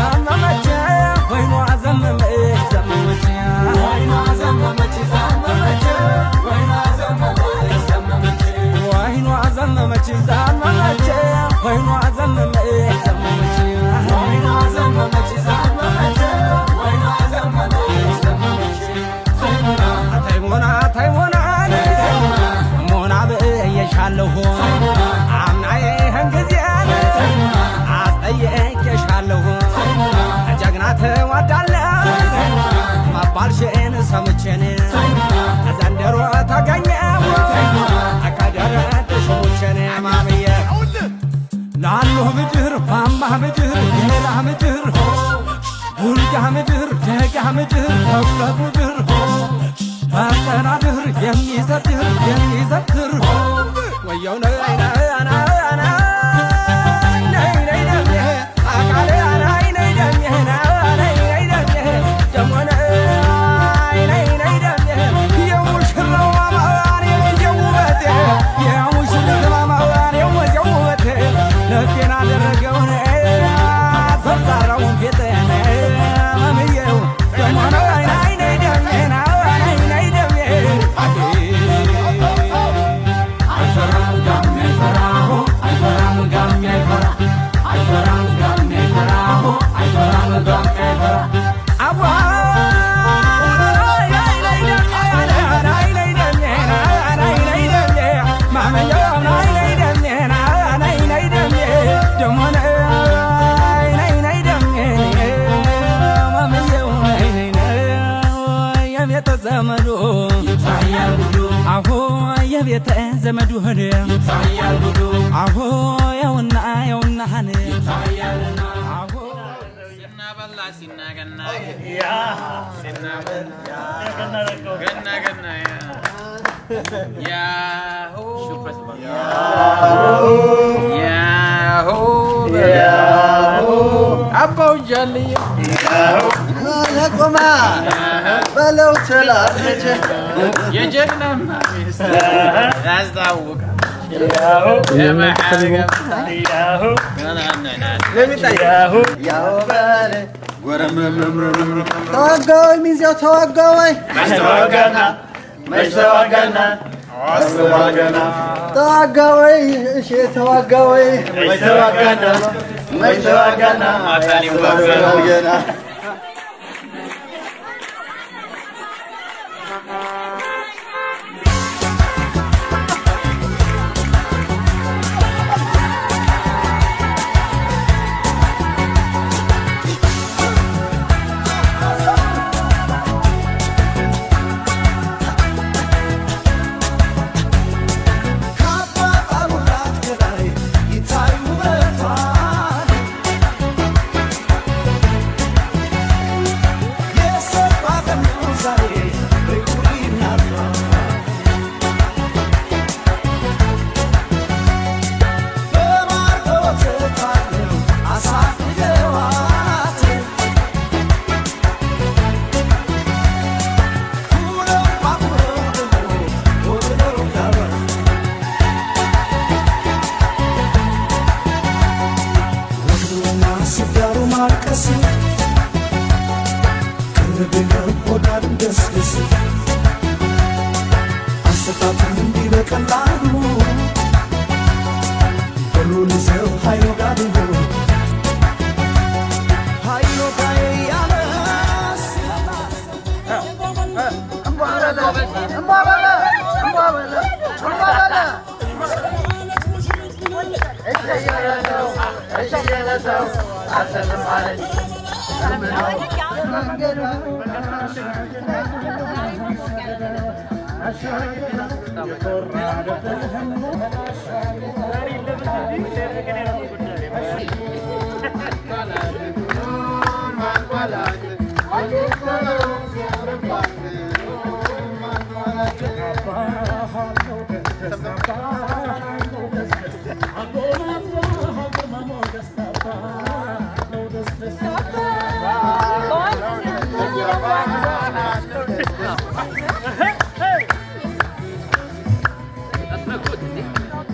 ዘመመች ወይኗ ዘመመች ዘመመች ወይኗ ዘመመች ዘመመች ወይኗ ዘመመች ዘመመች ወይኗ ዘመመች ዘመመች ወይኗ ዘመመች ዘመመች ወይኗ ዘመመች ዘመመች ወይኗ ዘመመች ዘመመች ተይሞና ተይሞና ሞና ብዬሻለሁ አምና ይህን ጊዜ አስጠየቄሻለሁ ጀግና ትወዳለህ መባልሽን ሰምቼን ዘንድሮ ተገኘው ከደረትሽ ሙቼን ማምዬ ላሉ ምድር ማማ ምድር ሌላ ምድር ቡልጋ ምድር ደጋ ምድር ተኩለት ምድር መሰናድር የሚዘድር የሚዘክር ወየው ነይ ነይ ነይ ነይ ነይ ነይ ደሜ አቃሌ ነይ ነይ ደሜ ነይ ነይ ደሜ ደሞ ነይ ነይ ነይ ደሜ የሙሽራው ማማዋን የሚዜው ውበቴ የሙሽሪት ማማዋን የሚዜው ውበቴ ልቤን አደረገውን ዘርዛራውን ቤቴን መምዬው ደሞ ነይ ነይ ነይ ደሜ ነይ ነይ ደሜ አይፈራም ጋሜ አይፈራሁ አይፈራም ጋሜ አይፈራ አይፈራም ጋሜ አይፈራሁ አይፈራም ጋሜ አይፈራ አዋ ዘመዱ ይታያል ጉዱ አሁ የቤተ ዘመዱ ሆነ ይታያል ጉዱ አሁ የውና የውናህን ይታያልና አሁ ሲናበላ ሲናገና ሲናበላ ገና ገና ያሁ ያሁ አባው ጃልዬ ለቁማ በለው ትላለች የጀግናማ ሚስት ያስታውቃል የመሐገብ ያው በለ ተዋጋወይ ሚዜው ተዋጋወይ ተዋጋወይ እሺ ተዋጋወይ ማታን ይዋጋል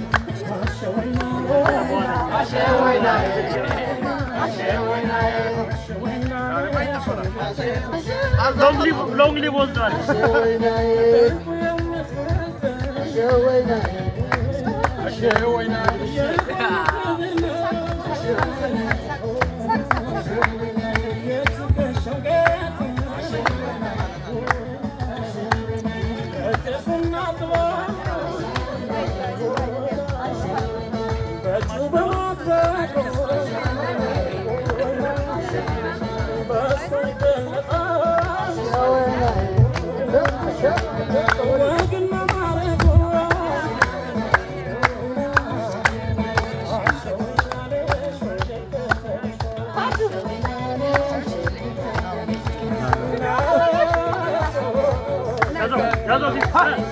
Ashe ሎንግ ሊቭ ወስዷል። ያዘው ያዘው ሲ-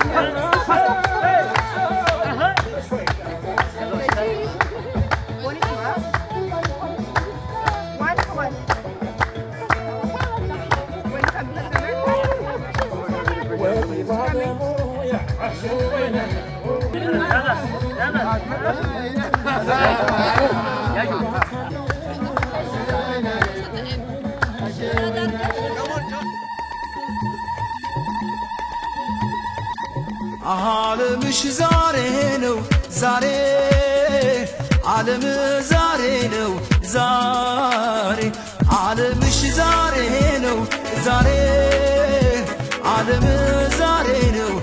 ዓለምሽ ዛሬ ነው ዛሬ ዓለም ዛሬ ነው ዛሬ ዓለምሽ ዛሬ ነው ዛሬ ዓለም ዛሬ ነው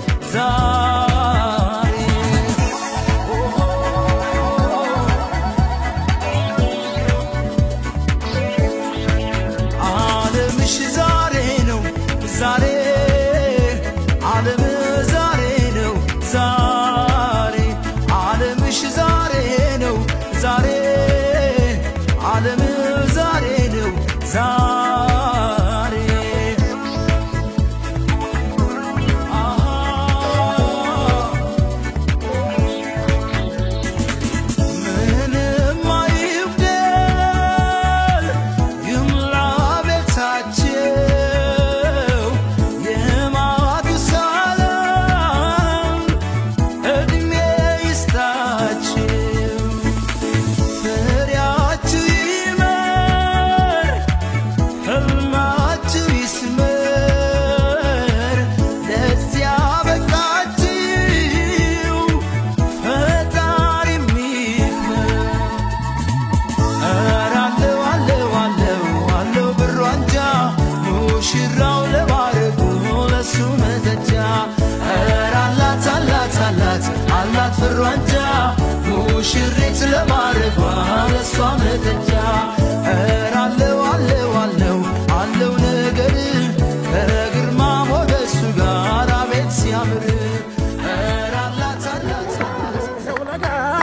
ዛሬ ዓለምሽ ዛሬ ነው ዛሬ ዓለም ዛሬ ነው ዛሬ ዓለምሽ ዛሬ ነው ዛሬ ዓለም ዛሬ ነው ዛሬ አሃ ምንም አይጉደል ይምላ ቤታቸው የማቱሳላም ዕድሜ ይስጣቸው ፍሬያችሁ ይመር ሕልማችሁ ይስመር ለዚያ በቃችሁ ፈጣሪ የሚክመር ኧረ አለው አለው አለው አለው ብሩ አንጃ ሙሽራው ለማረጉ ለሱ መተጃ ኧረ አላት አላት አላት አላት ብሩ አንጃ ሙሽሪት ለማረጓ ለሷ መተጃ ኧረ አለው አለው አለው አለው ነገር ከግርማ ሞገሱ ጋር አቤት ሲያምር ኧረ አላት አላት አላት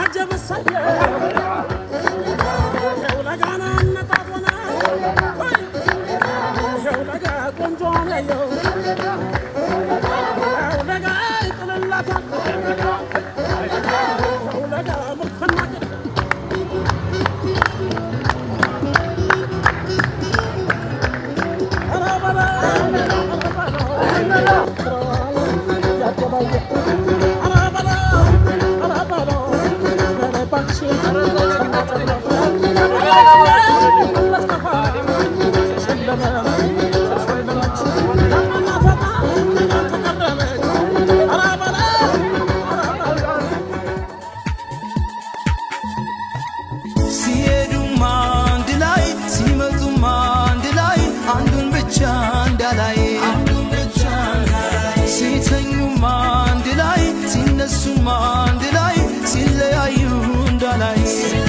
ሲሄዱም አንድ ላይ ሲመጡም አንድ ላይ አንዱን ብቻ እንዳላይ ሲተኙም አንድ ላይ ሲነሱም አንድ ላይ ሲለያዩ እንዳላይ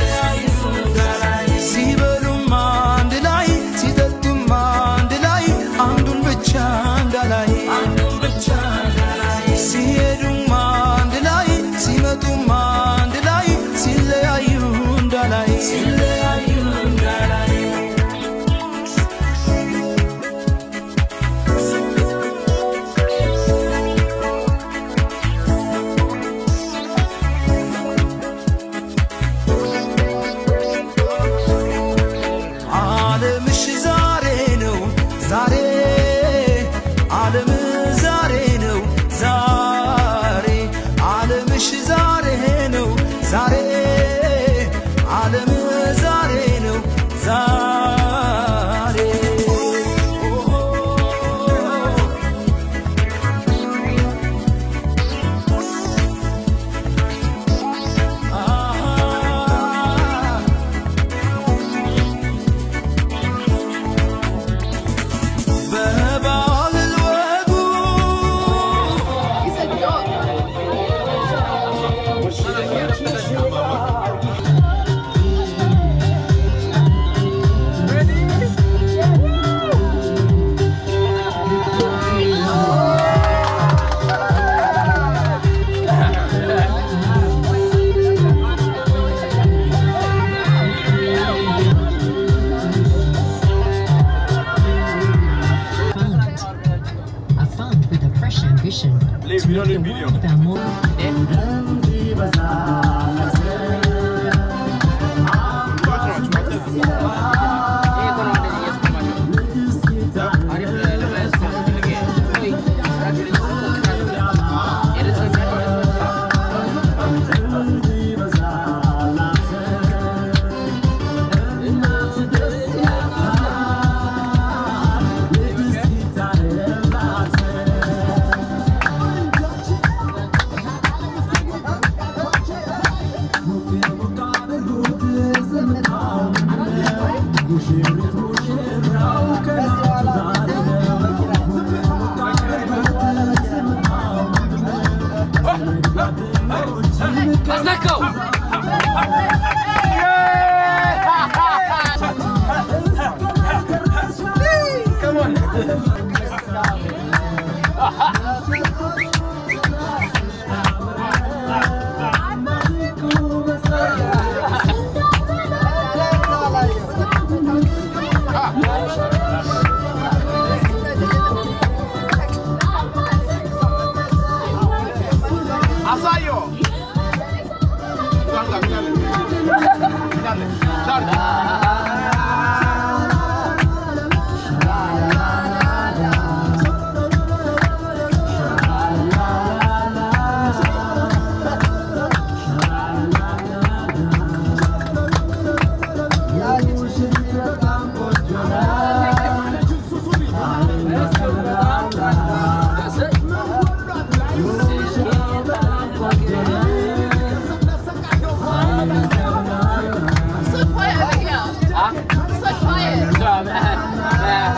ሲበሉም አንድ ላይ ሲጠጡም አንድ ላይ አንዱን ብቻ እንዳላይ ሲሄዱም አንድ ላይ ሲመጡም አንድ ላይ ሲለያዩ እንዳላይ ሲለያዩ እንዳላይ nutrition to make the world about more. So quiet over here. So quiet.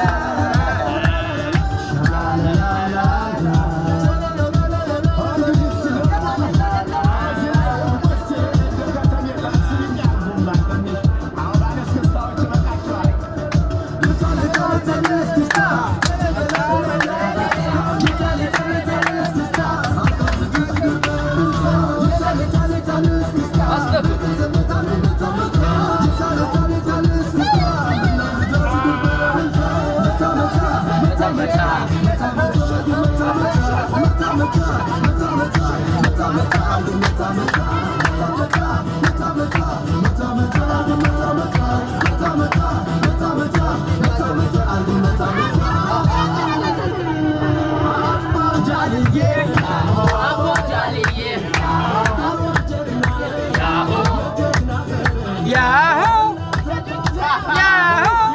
Yahoo! Yahoo!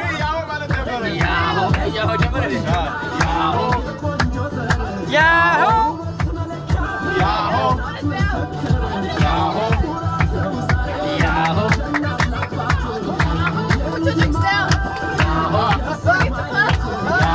Yahoo! Put your drinks down. Look at the class.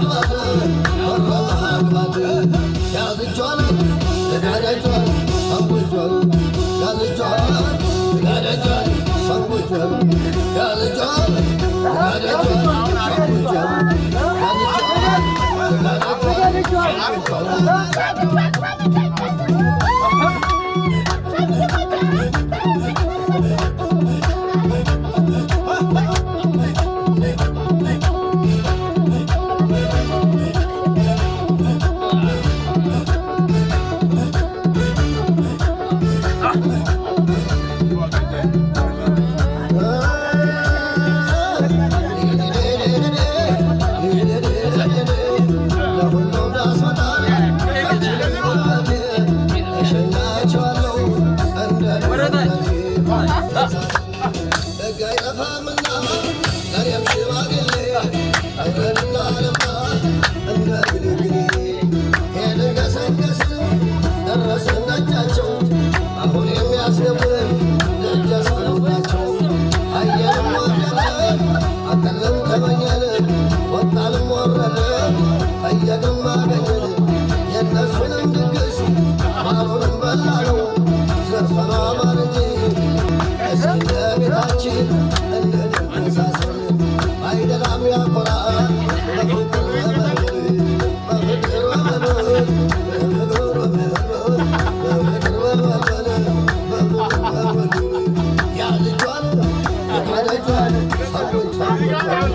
አሁን የሚያስገቡን ደጅ አስፈሩባቸው አየንም ወደለ አቀለም ተመኘን ወጣንም ወረደ ጠየቅም አገኘን የእነሱንም ድግስ ማሩንም በላነው ዘፈኗ ማር እንጂ እስኪ ለቤታችን እንደንመሳሰል አይደላም ያኮራ በፍቅር በመኖር በፍቅር በመኖር በፍቅር በመኖር በፍቅር በመኖር በፍቅር በመኖር ያ ልጇን ያለጇን ሰዎች ያለጇን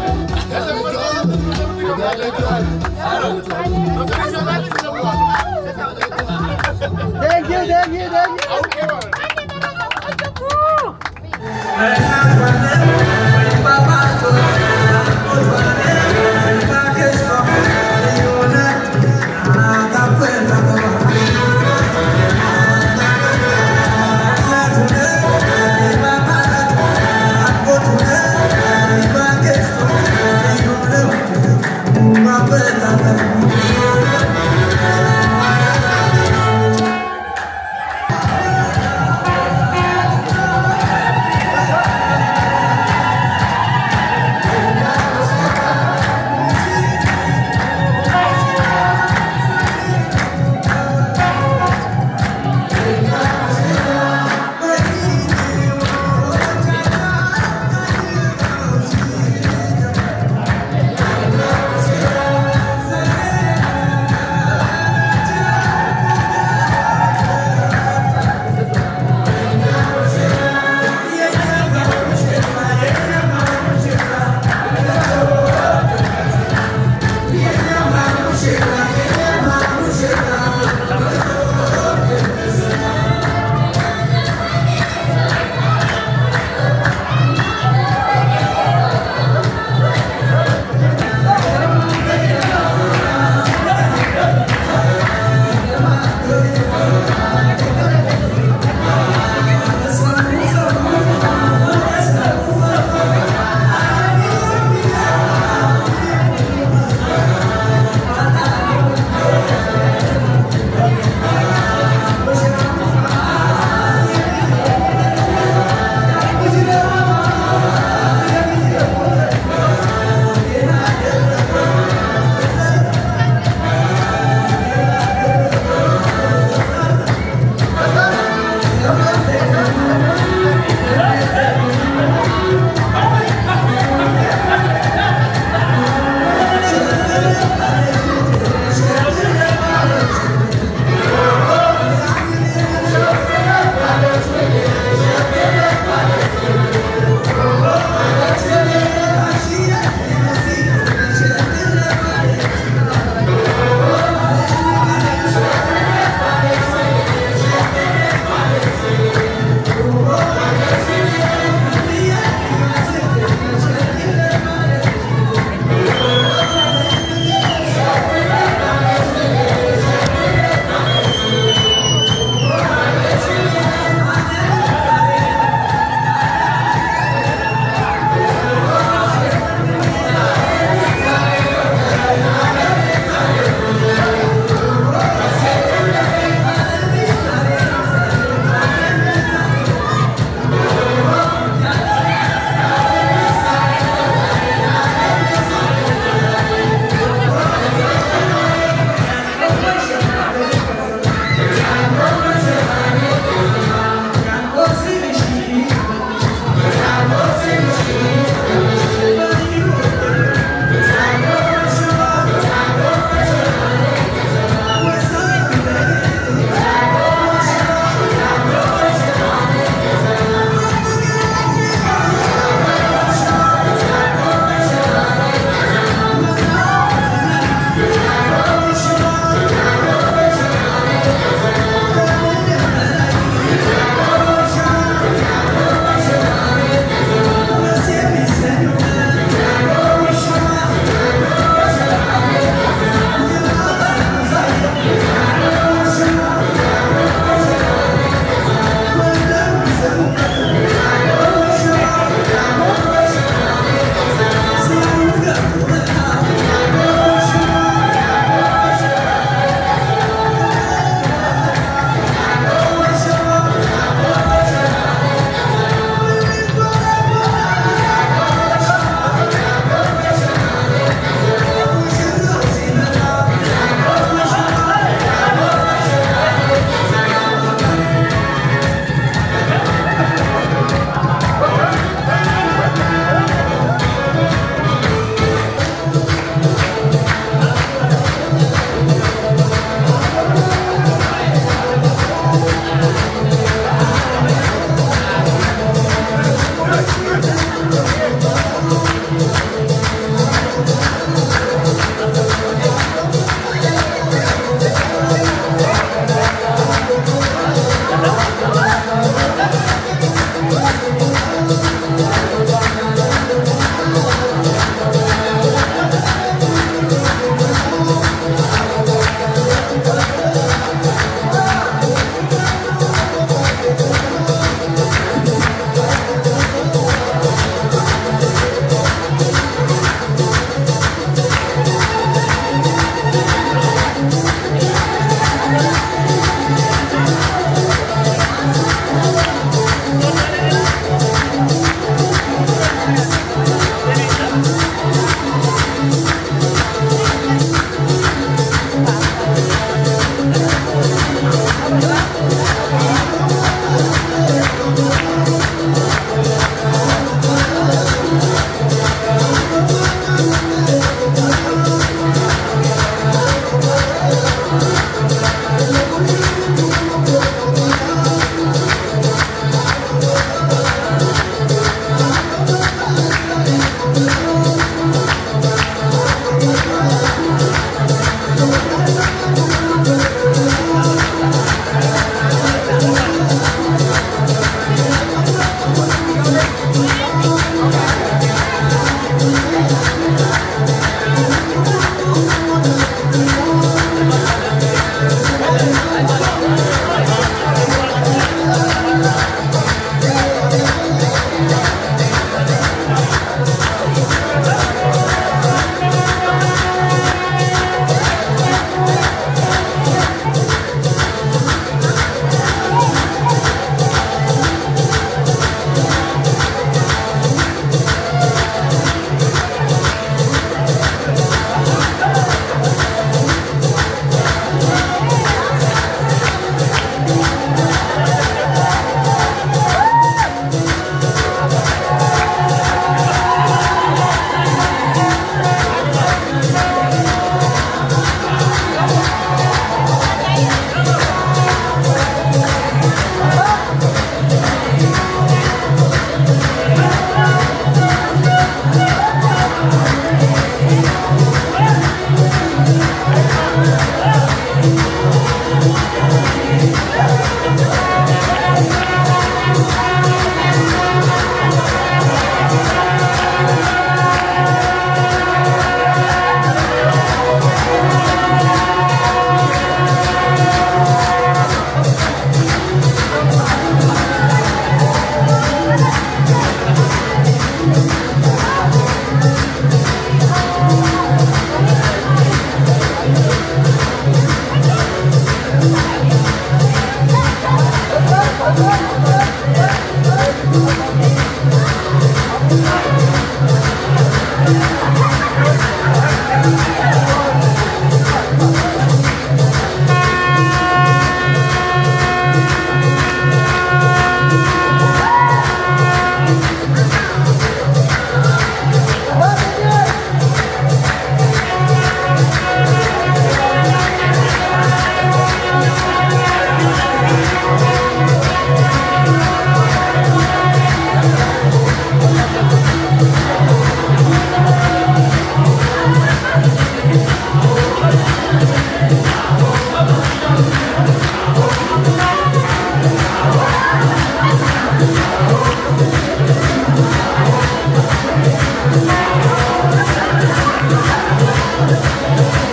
ያለጇን Thank you, thank you, thank you.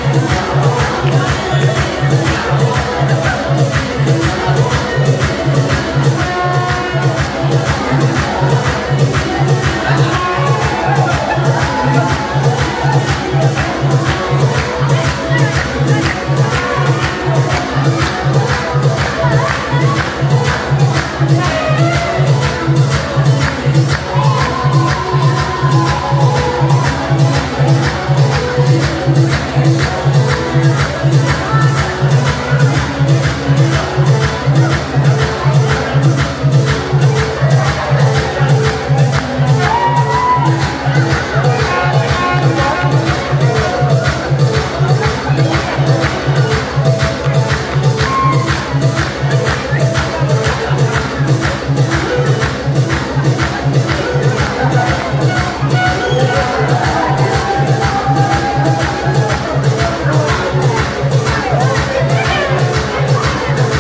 ♪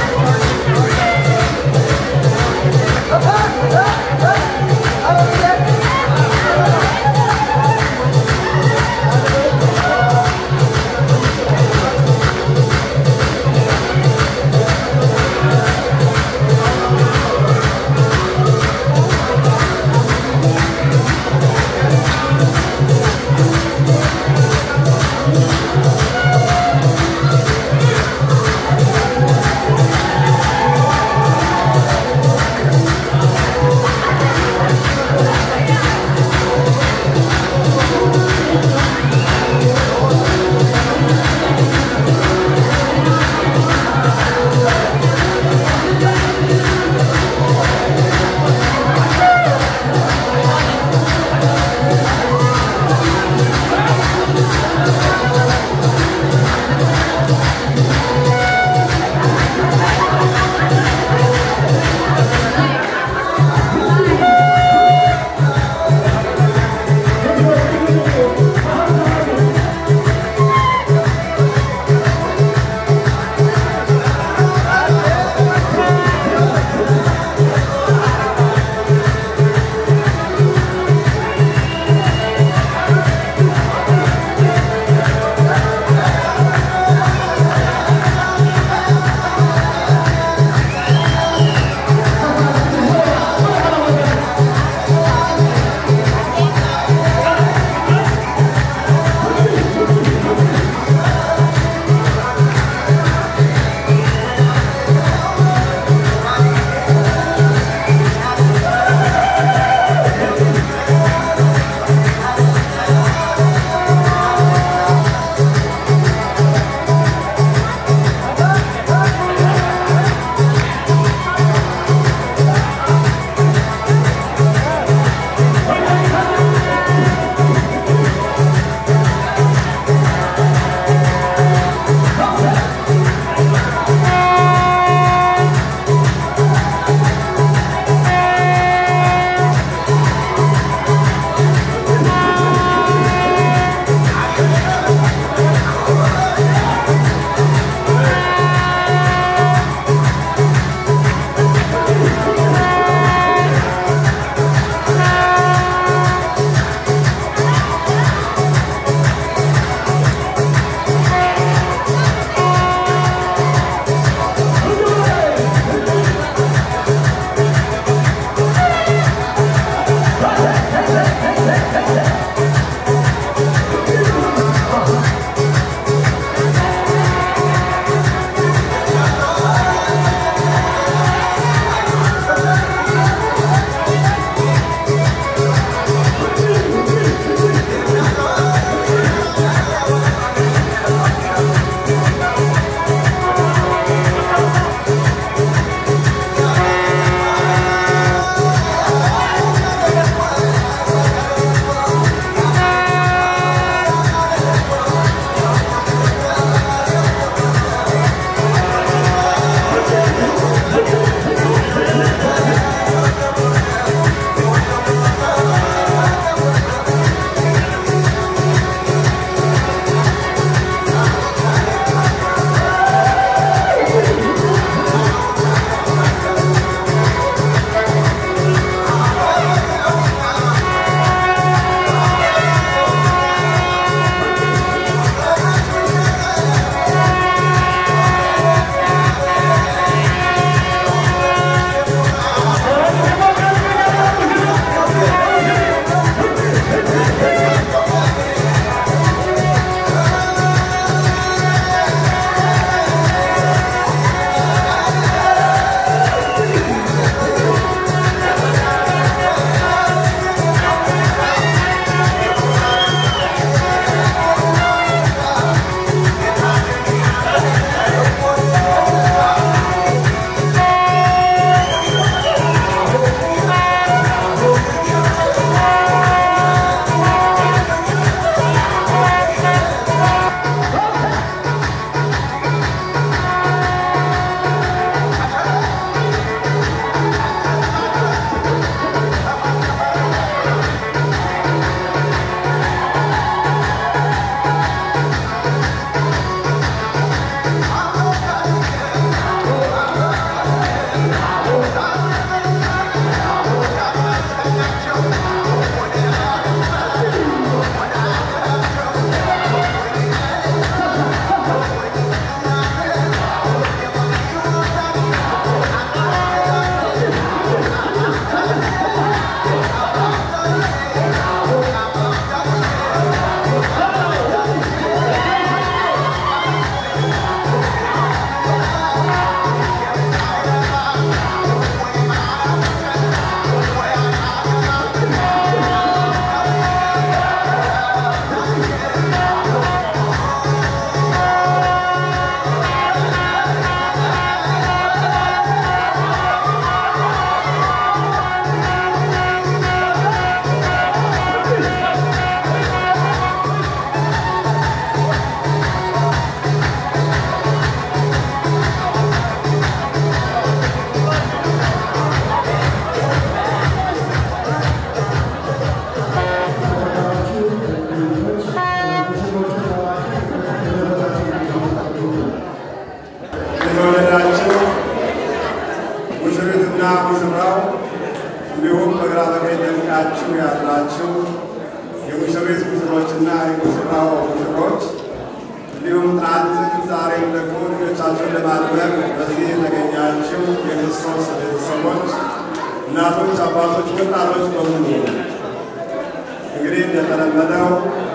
ደምቃችሁ ያላችሁ የሙሽሪት ሙሽሮችና የሙሽራው ሙሽሮች እንዲሁም ትናንትም ዛሬም ደግሞ ልጆቻችሁን ለማድረግ በዚህ የተገኛችሁ የክርስቶስ ቤተሰቦች፣ እናቶች፣ አባቶች፣ ወጣቶች በሙሉ እንግዲህ እንደተለመደው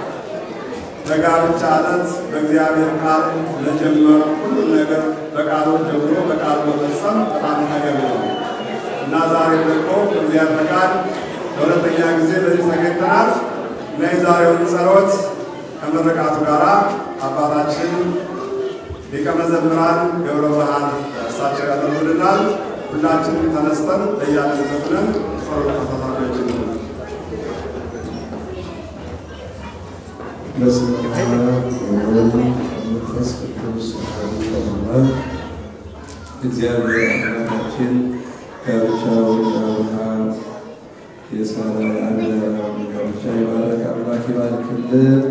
በጋብቻ ዕለት በእግዚአብሔር ቃል ለጀመሩ ሁሉም ነገር በቃሉ ጀምሮ በቃሉ መፈጸም በጣም ተገቢ ነው እና ዛሬ ደግሞ በእግዚአብሔር ፈቃድ ለሁለተኛ ጊዜ በዚህ ተገኝተናል እና የዛሬውን ጸሎት ከምርቃቱ ጋር አባታችን ሊቀ መዘምራን ገብረ ብርሃን እሳቸው ያደርጉልናል። ሁላችንም ተነስተን ለያለንበት ነን ጸሎት ተሳታፊዎች ነው። በስመ አብ ወወልድ ወመንፈስ ቅዱስ አሐዱ አምላክ። እግዚአብሔር አምላካችን ጋብቻውን የአብርሃም የሳራ የአብርሃም ጋብቻ የባረከ አምላክ ይባርክልን።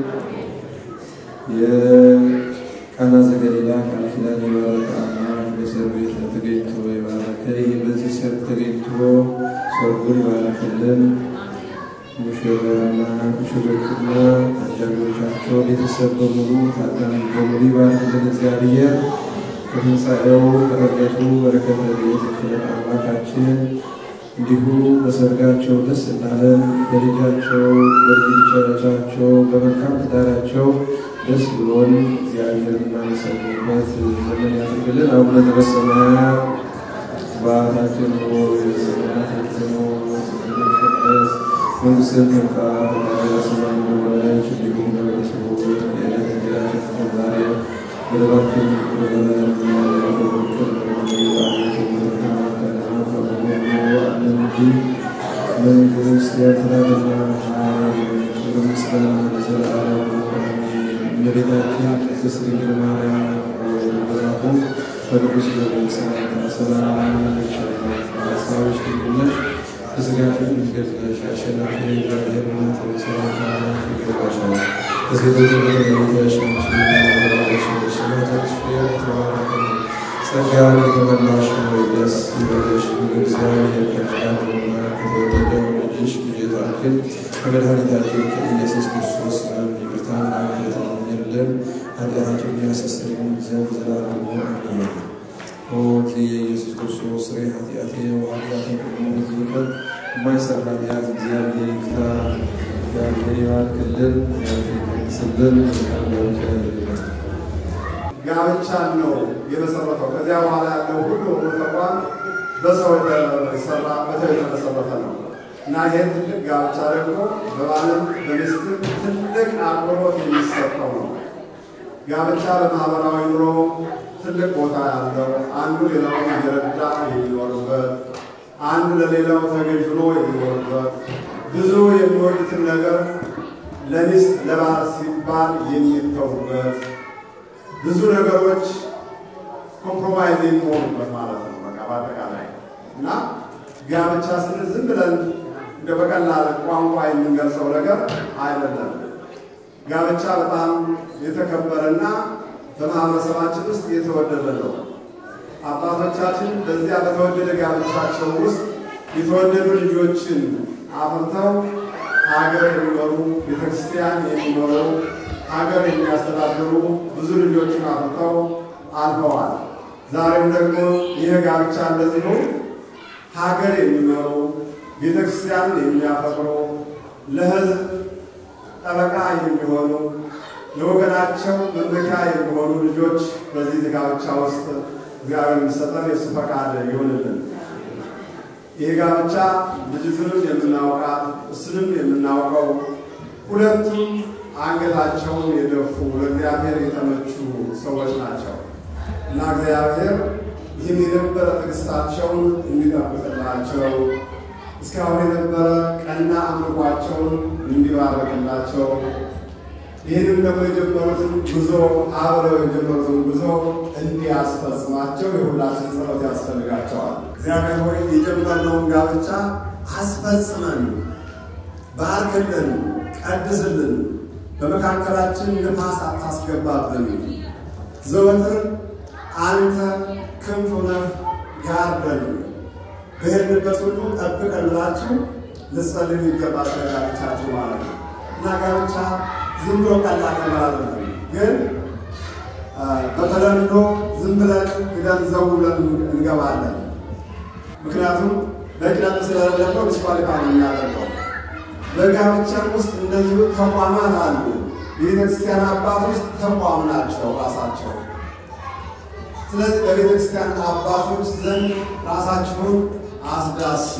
የቃና ዘገሊላ ቃል ኪዳን የባረከ አምላክ በሰርግ ቤት ተገኝቶ የባረከ ይህ በዚህ ሰርግ ተገኝቶ ሰርጉን ይባረክልን። ሙሽራና ሙሽሮችና አጃቢዎቻቸው ቤተሰብ በሙሉ ታዳሚ በሙሉ ይባርክልን እግዚአብሔር። ከትንሣኤው ከረገቱ በረከተ ረድኤት ይክፈለን አምላካችን። እንዲሁ በሰርጋቸው ደስ እንዳለን በልጃቸው በልጆቻቸው በመልካም ትዳራቸው ደስ ብሎን እግዚአብሔር እናመሰግንበት ዘመን ያድርግልን። አቡነ ዘበሰማያት አባታችን ሆይ በሰማያት የምትኖር ስምህ ይቀደስ መንግሥትህ ትምጣ ፈቃድህ በሰማይ እንደሆነች እንዲሁም በምድር ትሁን የዕለት እንጀራችንን ስጠን ዛሬ በደላችንን ይቅር በለን እኛም የበደሉንን ይቅር እንደምንል አቤቱ ፈተና ከሁሉ አድነን እንጂ መንግሥት ያንተ ናትና ኃይል ክብር ምስጋና ለዘላለሙ አሜን። እመቤታችን ቅድስት ድንግል ማርያም በመልአኩ በቅዱስ ገብርኤል ሰላምታ ሰላም እልሻለሁ፣ በሐሳብሽ ድንግል ነሽ በሥጋሽም ድንግል ነሽ። አሸናፊ እግዚአብሔር እናት ሆይ ሰላምታ ላንቺ ይገባሻል። ከሴቶች ሁሉ ተለይተሽ አንቺ የተባረክሽ ነሽ፣ የማኅፀንሽ ፍሬ የተባረከ ነው። ጸጋን የተመላሽ ሆይ ደስ ይበልሽ፣ እግዚአብሔር ከአንቺ ጋር ነውና ከተወደደው ልጅሽ ጌታችን ከመድኃኒታችን ከኢየሱስ ክርስቶስ ዘንድ ይቅርታና ምሕረትን ለምኝልን ኃጢአታችንን ያስተሰርይልን ዘንድ ዘላለሙ አሜን። ኦ የኢየሱስ ክርስቶስ ስሬ ኃጢአቴ ወኃጢአቴ ሁሉ ሕዝብ ይቅር የማይሰራ ኃጢአት እግዚአብሔር ይፍታ። እግዚአብሔር ይባርክልን፣ እግዚአብሔር ይቀድስልን። መልካም ጋብቻ ያድርግልን። ጋብቻን ነው የመሰረተው። ከዚያ በኋላ ያለው ሁሉ ሁሉ ተቋም በሰው የተሰራ በሰው የተመሰረተ ነው እና ይሄ ትልቅ ጋብቻ ደግሞ በባልም በሚስትም ትልቅ አክብሮት የሚሰጠው ነው። ጋብቻ በማህበራዊ ኑሮ ትልቅ ቦታ ያለው አንዱ ሌላውን እየረዳ የሚኖርበት አንዱ ለሌላው ተገዥ ሆኖ የሚኖርበት ብዙ የሚወዱትን ነገር ለሚስት ለባል ሲባል የሚተውበት ብዙ ነገሮች ኮምፕሮማይዝ የሚሆኑበት ማለት ነው። በቃ በአጠቃላይ እና ጋብቻ ስንል ዝም ብለን እንደ በቀላል ቋንቋ የምንገልጸው ነገር አይደለም። ጋብቻ በጣም የተከበረና በማህበረሰባችን ውስጥ የተወደደ ነው። አባቶቻችን በዚያ በተወደደ ጋብቻቸው ውስጥ የተወደዱ ልጆችን አፍርተው ሀገር የሚመሩ ቤተክርስቲያን የሚመሩ ሀገር የሚያስተዳድሩ ብዙ ልጆችን አፍርተው አልፈዋል። ዛሬም ደግሞ ይህ ጋብቻ እንደዚሁ ሀገር የሚመሩ ቤተክርስቲያንን የሚያፈቅሩ ለሕዝብ ጠበቃ የሚሆኑ ለወገናቸው መመኪያ የሚሆኑ ልጆች በዚህ ጋብቻ ውስጥ እግዚአብሔር የሚሰጠን የእሱ ፈቃድ ይሆንልን። ይህ ጋብቻ ልጅቱንም የምናውቃት እሱንም የምናውቀው ሁለቱም አንገታቸውን የደፉ ለእግዚአብሔር የተመቹ ሰዎች ናቸው እና እግዚአብሔር ይህን የነበረ ትዕግስታቸውን እንዲጠብቅላቸው እስካሁን የነበረ ቀና አምልኳቸውን እንዲባረክላቸው ይህንም ደግሞ የጀመሩትን ጉዞ አብረው የጀመሩትን ጉዞ እንዲያስፈጽማቸው የሁላችን ጸሎት ያስፈልጋቸዋል። እግዚአብሔር ሆይ የጀመርነውን ጋብቻ አስፈጽመን፣ ባርክልን፣ ቀድስልን፣ በመካከላችን ንፋስ አታስገባብን። ዘወትር አንተ ክንፍ ሆነህ ጋርደን፣ በሄድንበት ሁሉ ጠብቀን ብላችሁ ልትጸልዩ ይገባል ስለ ጋብቻችሁ ማለት ነው። እና ጋብቻ ዝም ብሎ ቀላል ነገር አይደለም። ግን አ፣ በተለምዶ ዝም ብለን ግደን ዘው ብለን እንገባለን። ምክንያቱም በቅደም ስለሌለው ዲስኳሊፋይ ነው የሚያደርገው። በጋብቻ ውስጥ እንደዚሁ ተቋማት አሉ። የቤተክርስቲያን አባቶች ተቋም ናቸው ራሳቸው። ስለዚህ በቤተክርስቲያን አባቶች ዘንድ ራሳችሁን አስዳሱ፣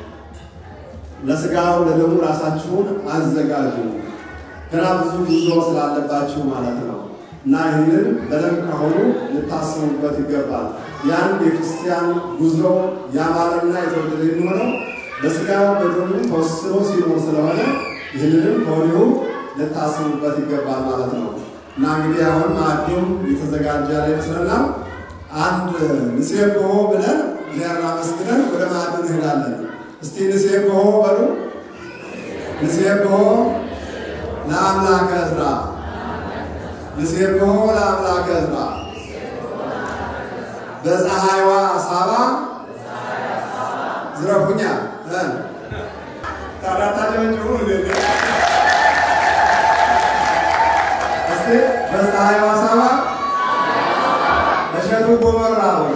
ለስጋው ለደሙ ራሳችሁን አዘጋጁ። ገና ብዙ ጉዞ ስላለባችሁ ማለት ነው እና ይህንን በደንብ ከሆኑ ልታስቡበት ይገባል። ያን የክርስቲያን ጉዞ ያማረና የተወደደ የሚሆነው በስጋው በደሙ ተወስኖ ሲኖር ስለሆነ ይህንንም ከወዲሁ ልታስቡበት ይገባል ማለት ነው እና እንግዲህ አሁን ማዕዱም የተዘጋጀ ያለ ይመስለናል። አንድ ንሴብሖ ብለን እግዚአብሔር አመስግነን ወደ ማዕዱ እንሄዳለን። እስቲ ንሴብሖ በሉ። ንሴብሖ ለአምላከ ዕዝራ፣ ንሴብሖ ለአምላከ ዕዝራ በፀሐይዋ ሳባ ዝረፉኛ ታዳታቸውንጭሁ እስቲ በፀሐይዋ ሳባ እሸቱ ጎመራ ነው።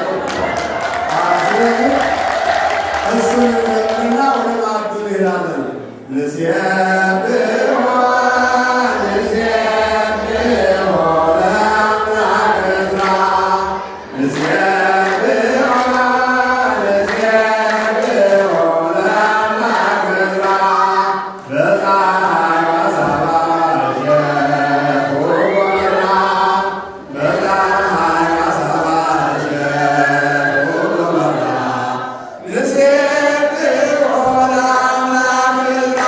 ስለዚህ እሱን እንዘምርና ወደ ማዕዱ እንሄዳለን። ንሴብሖ ንሴብሖ ለአምላከ ዕዝራ ንሴብሖ ንሴብሖ ለአምላከ ዕዝራ በፀሐይዋ ሳባ እሸቱ ጎመራ በፀሐይዋ ሳባ እሸቱ ጎመራ ንሴብሖ ለአምላከ ዕዝራ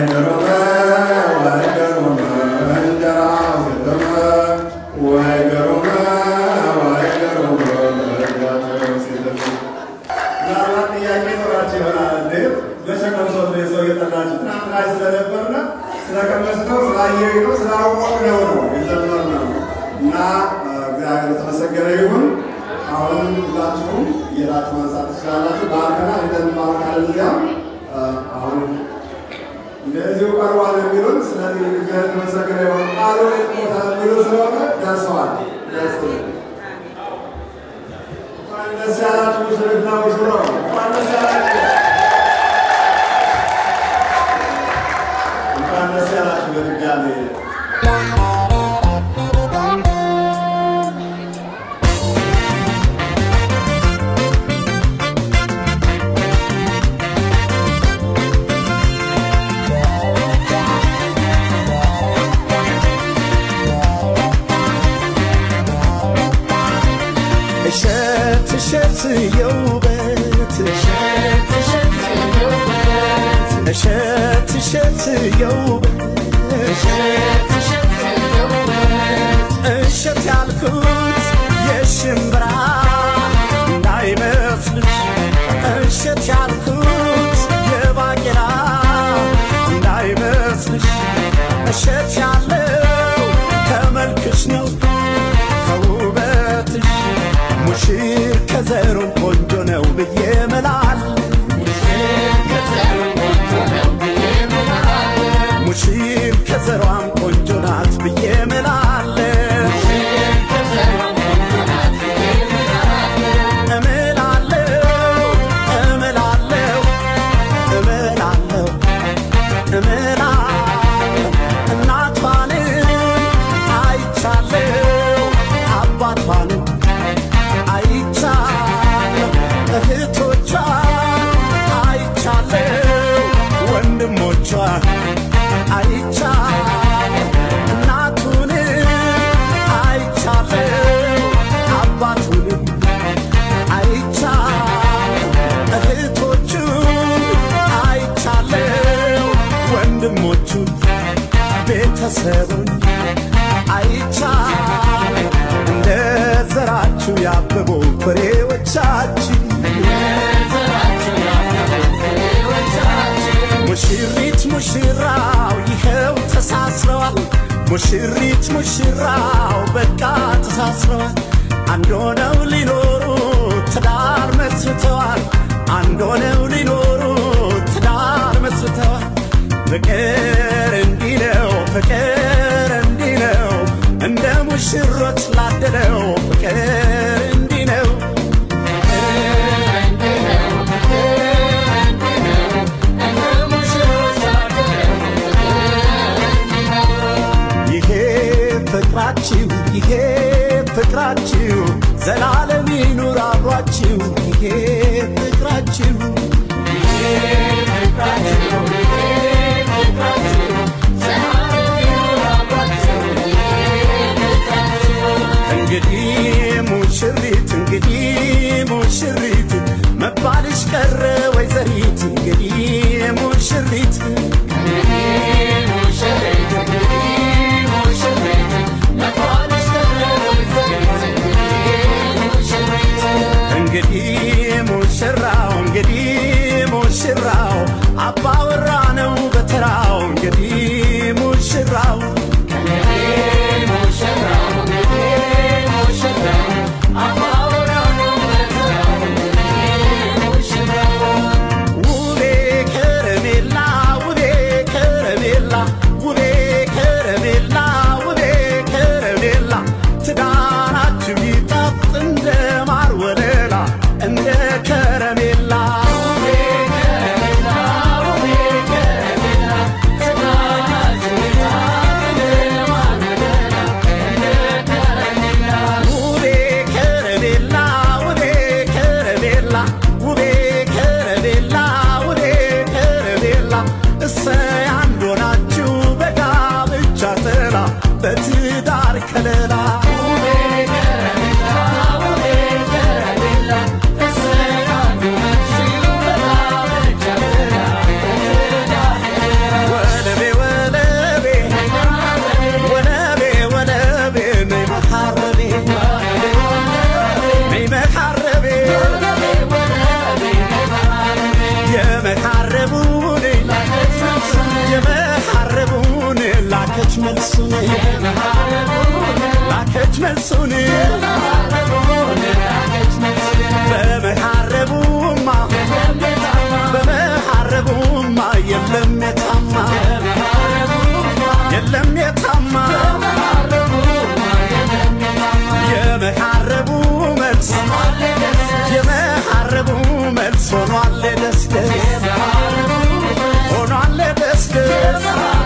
ገሮመ ወይ ገሮመ እንጀራ ዘደመ ወይ ገሮመ ወይ ገሮመ እጃቸው ሲደርሱ ምናልባት ጥያቄ ይኖራቸው ይሆናል። እንዴ ለሸቀምሶ ነው የሰው የጠናችሁ ትናንትና ስለነበርነ ስለቀመስነው ስላየነው ስላወቅነው ነው የዘመርነው እና እግዚአብሔር የተመሰገነ ይሁን። አሁን ሁላችሁም እየሄዳችሁ ማንሳት ትችላላችሁ። ባርከና እንደንባርካለን እዚያም አሁን እንደዚሁ ቀርቧል የሚሉን ስለዚህ እግዚአብሔር የተመሰገነ ይሁን። ቃሉ ቦታ የሚሉ ስለሆነ ደርሰዋል። ደስ እንኳን ደስ ያላችሁ ሙሽሪትና ሙሽራው፣ እንኳን ደስ ያላችሁ፣ እንኳን ደስ ያላችሁ በድጋሜ እሸት እሸት የውበት እሸት እሸት የውበት እሸት ያልኩት የሽምብራ እንዳይመስልሽ እሸት ያልኩት የባቄላ እንዳይመስልሽ እሸት ያለው ከመልክሽ ነው ከውበትሽ ሙሽር ከዘሩ ቆንጆ ነው ብዬ ምላል ሙሽር ከዘሯም ቆንጆ ናት ብዬ ምላለ እምላለው እምላለው እምላለው እምላለው እናቷንም አይቻለው አባቷንም አይቻለሁ እህቶቿን አይቻለሁ ወንድሞቿን አይቻለሁ እናቱንም አይቻለሁ አባቱንም አይቻለሁ እህቶቹን አይቻለሁ ወንድሞቹን ቤተሰቡን አይቻለሁ እንደ ዘራችሁ ያበቡ ፍሬዎቻችን ሙሽሪት ሙሽራው ይኸው ተሳስረዋል። ሙሽሪት ሙሽራው በቃ ተሳስረዋል። አንድ ሆነው ሊኖሩ ትዳር መስርተዋል። አንድ ሆነው ሊኖሩ ትዳር መስርተዋል። ፍቅር እንዲህ ነው፣ ፍቅር እንዲህ ነው፣ እንደ ሙሽሮች ላደለው ፍቅር እንዲህ ነው። ይሄ ፍቅራችሁ ይሄ ፍቅራችሁ ዘላለም ይኑር አብሯችሁ ይሄ ፍቅራችሁ እንግዲህ ሙሽሪት እንግዲህ ሙሽሪት መባልሽ ቀረ ወይዘሪት እንግዲህ ሙሽሪት እንግዲህ መልሱን ላከች መልሱን በመሐረቡማ በመሐረቡማ የለም የታማ የለም የታማ የመሐረቡ መልስ የመሐረቡ መልስ ሆኗል ደስ ደስ ሆኗል ደስ ደስ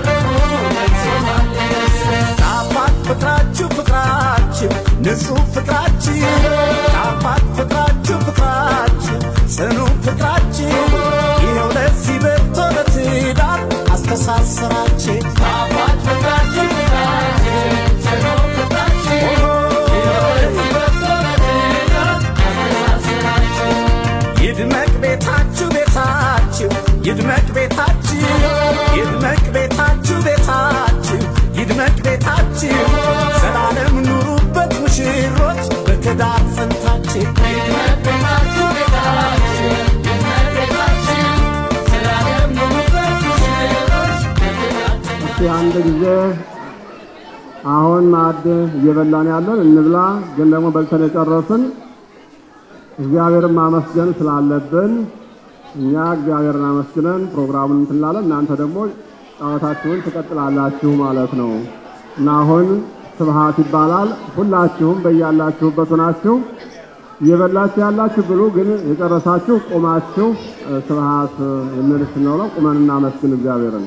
ጣፋጭ ፍቅራችሁ ፍቅራችሁ ንጹህ ፍቅራችሁ ጣፋጭ ፍቅራችሁ ፍቅራችሁ ጽኑ ፍቅራችሁ ይኸው ለዚህ በርቶ ለትዳር አስተሳሰራችሁ ጣፋጭ ፍቅራችሁ ፍቅራችሁ ጽኑ ፍቅራችሁ ይኸው ለዚህ በርቶ ለትዳር አስተሳሰራችሁ ይድመቅ ቤታችሁ ቤታችሁ ይድመቅ ቤታችሁ ይድመቅ ቤታችሁ ቤታችሁ ይድመቅ ቤታችሁ ዘላለም ኑሩበት ሙሽሮች በትዳር ጸንታችሁ ይድመቅ ቤታችሁ ቤታችሁ ይድመቅ ቤታችሁ ዘላለም ኑሩበት ሙሽሮች እስቲ አንድ ጊዜ አሁን ማዕድ እየበላን ያለን እንብላ፣ ግን ደግሞ በልተን የጨረስን እግዚአብሔርን ማመስገን ስላለብን እኛ እግዚአብሔርን አመስግነን ፕሮግራሙን እንትን እንላለን። እናንተ ደግሞ ጨዋታችሁን ትቀጥላላችሁ ማለት ነው እና አሁን ስብሃት ይባላል። ሁላችሁም በያላችሁበት ሆናችሁ እየበላችሁ ያላችሁ ብሉ፣ ግን የጨረሳችሁ ቆማችሁ እ፣ ስብሃት የሚል ስንለው ቁመን እናመስግን እግዚአብሔርን።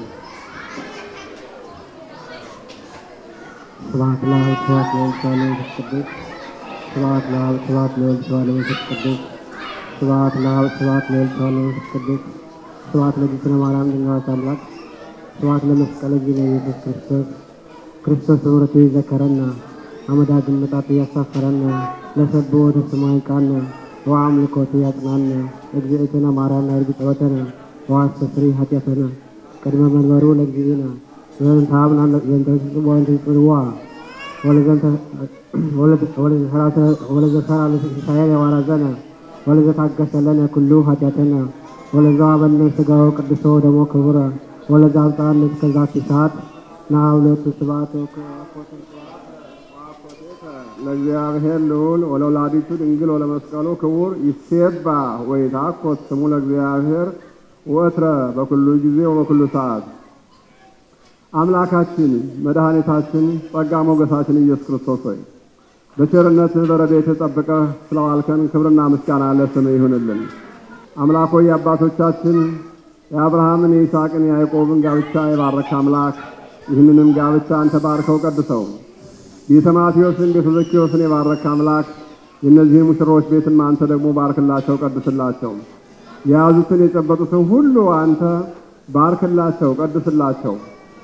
ስብሐት ለአብ ስብሐት ለወልድ ስብሐት ለመንፈስ ቅዱስ ስብሐት ለአብ ስብሐት ለወልድ ስብሐት ለመንፈስ ቅዱስ ስብሐት ለአብ ስብሐት ለወልድ ስብሐት ለመንፈስ ቅዱስ ስብሐት ለእግዝእትነ ማርያም ድንግል አምላክ ስብሐት ለመስቀለ ጊዜ ኢየሱስ ክርስቶስ ክርስቶስ በምሕረቱ ይዘከረነ አመዳግም መጣት እያሳፈረነ ለሰብእ ወደ ሰማይ ቃነ ወአምልኮቱ ያጽናነ እግዝእትነ ማርያም ናይርግ ጸወተነ ወአስተስሪ ኃጢአተነ ቅድመ መንበሩ ለእግዚእነ ዘንተ ሀብና ዘንተ ወንተ ጽዋ ወለዘንተ ወለዘ ሰራ ለሳየለ ዋራዘነ ወለዘ ታገሰ ለነ ኩሉ ኃጢአተነ ወለዛ በነ ስጋው ቅዱሶ ደሞ ክቡረ ወለዛ አብጣን እስከዛቲ ሰዓት ናውለቱ ስብሐት ለእግዚአብሔር ልዑል ወለወላዲቱ ድንግል ወለመስቀሉ ክቡር ይሴባ ወይትሐኮስ ስሙ ለእግዚአብሔር ወትረ በኩሉ ጊዜ ወበኩሉ ሰዓት። አምላካችን መድኃኒታችን ጸጋ ሞገሳችን ኢየሱስ ክርስቶስ ሆይ በቸርነትህ በረድኤትህ ጠብቀህ ስለዋልከን ክብርና ምስጋና ለስምህ ይሁንልን። አምላክ ሆይ የአባቶቻችን የአብርሃምን የይስሐቅን የያዕቆብን ጋብቻ የባረክ አምላክ ይህንንም ጋብቻ አንተ ባርከው ቀድሰው ቤተ ማቴዎስን ቤተ ዘኪዎስን የባረክ አምላክ የእነዚህን ሙሽሮች ቤትም አንተ ደግሞ ባርክላቸው፣ ቀድስላቸው። የያዙትን የጨበጡትን ሁሉ አንተ ባርክላቸው፣ ቀድስላቸው።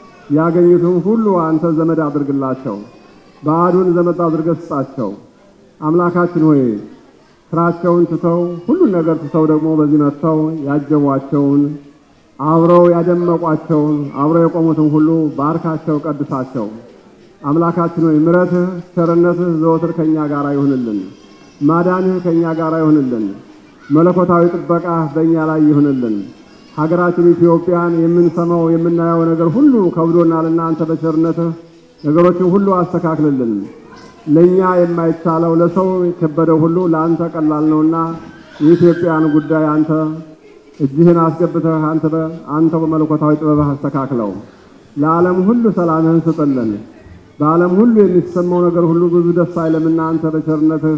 ያገኙትን ሁሉ አንተ ዘመድ አድርግላቸው። ባዕዱን ዘመድ አድርገህ ስጣቸው። አምላካችን ሆይ ስራቸውን ትተው ሁሉን ነገር ትተው ደግሞ በዚህ መጥተው ያጀቧቸውን አብረው ያደመቋቸውን አብረው የቆሙትን ሁሉ ባርካቸው፣ ቀድሳቸው። አምላካችን ሆይ ምሕረትህ ቸርነትህ ዘወትር ከእኛ ጋር ይሁንልን። ማዳንህ ከእኛ ጋር ይሁንልን። መለኮታዊ ጥበቃ በእኛ ላይ ይሁንልን። ሀገራችን ኢትዮጵያን የምንሰማው የምናየው ነገር ሁሉ ከብዶናልና አንተ በቸርነትህ ነገሮችን ሁሉ አስተካክልልን። ለእኛ የማይቻለው ለሰው የከበደው ሁሉ ለአንተ ቀላል ነውና የኢትዮጵያን ጉዳይ አንተ እጅህን አስገብተህ አንተ በ- አንተ በመለኮታዊ ጥበብህ አስተካክለው። ለዓለም ሁሉ ሰላምህን ስጥልን። በዓለም ሁሉ የሚሰማው ነገር ሁሉ ብዙ ደስ አይለምና አንተ በቸርነትህ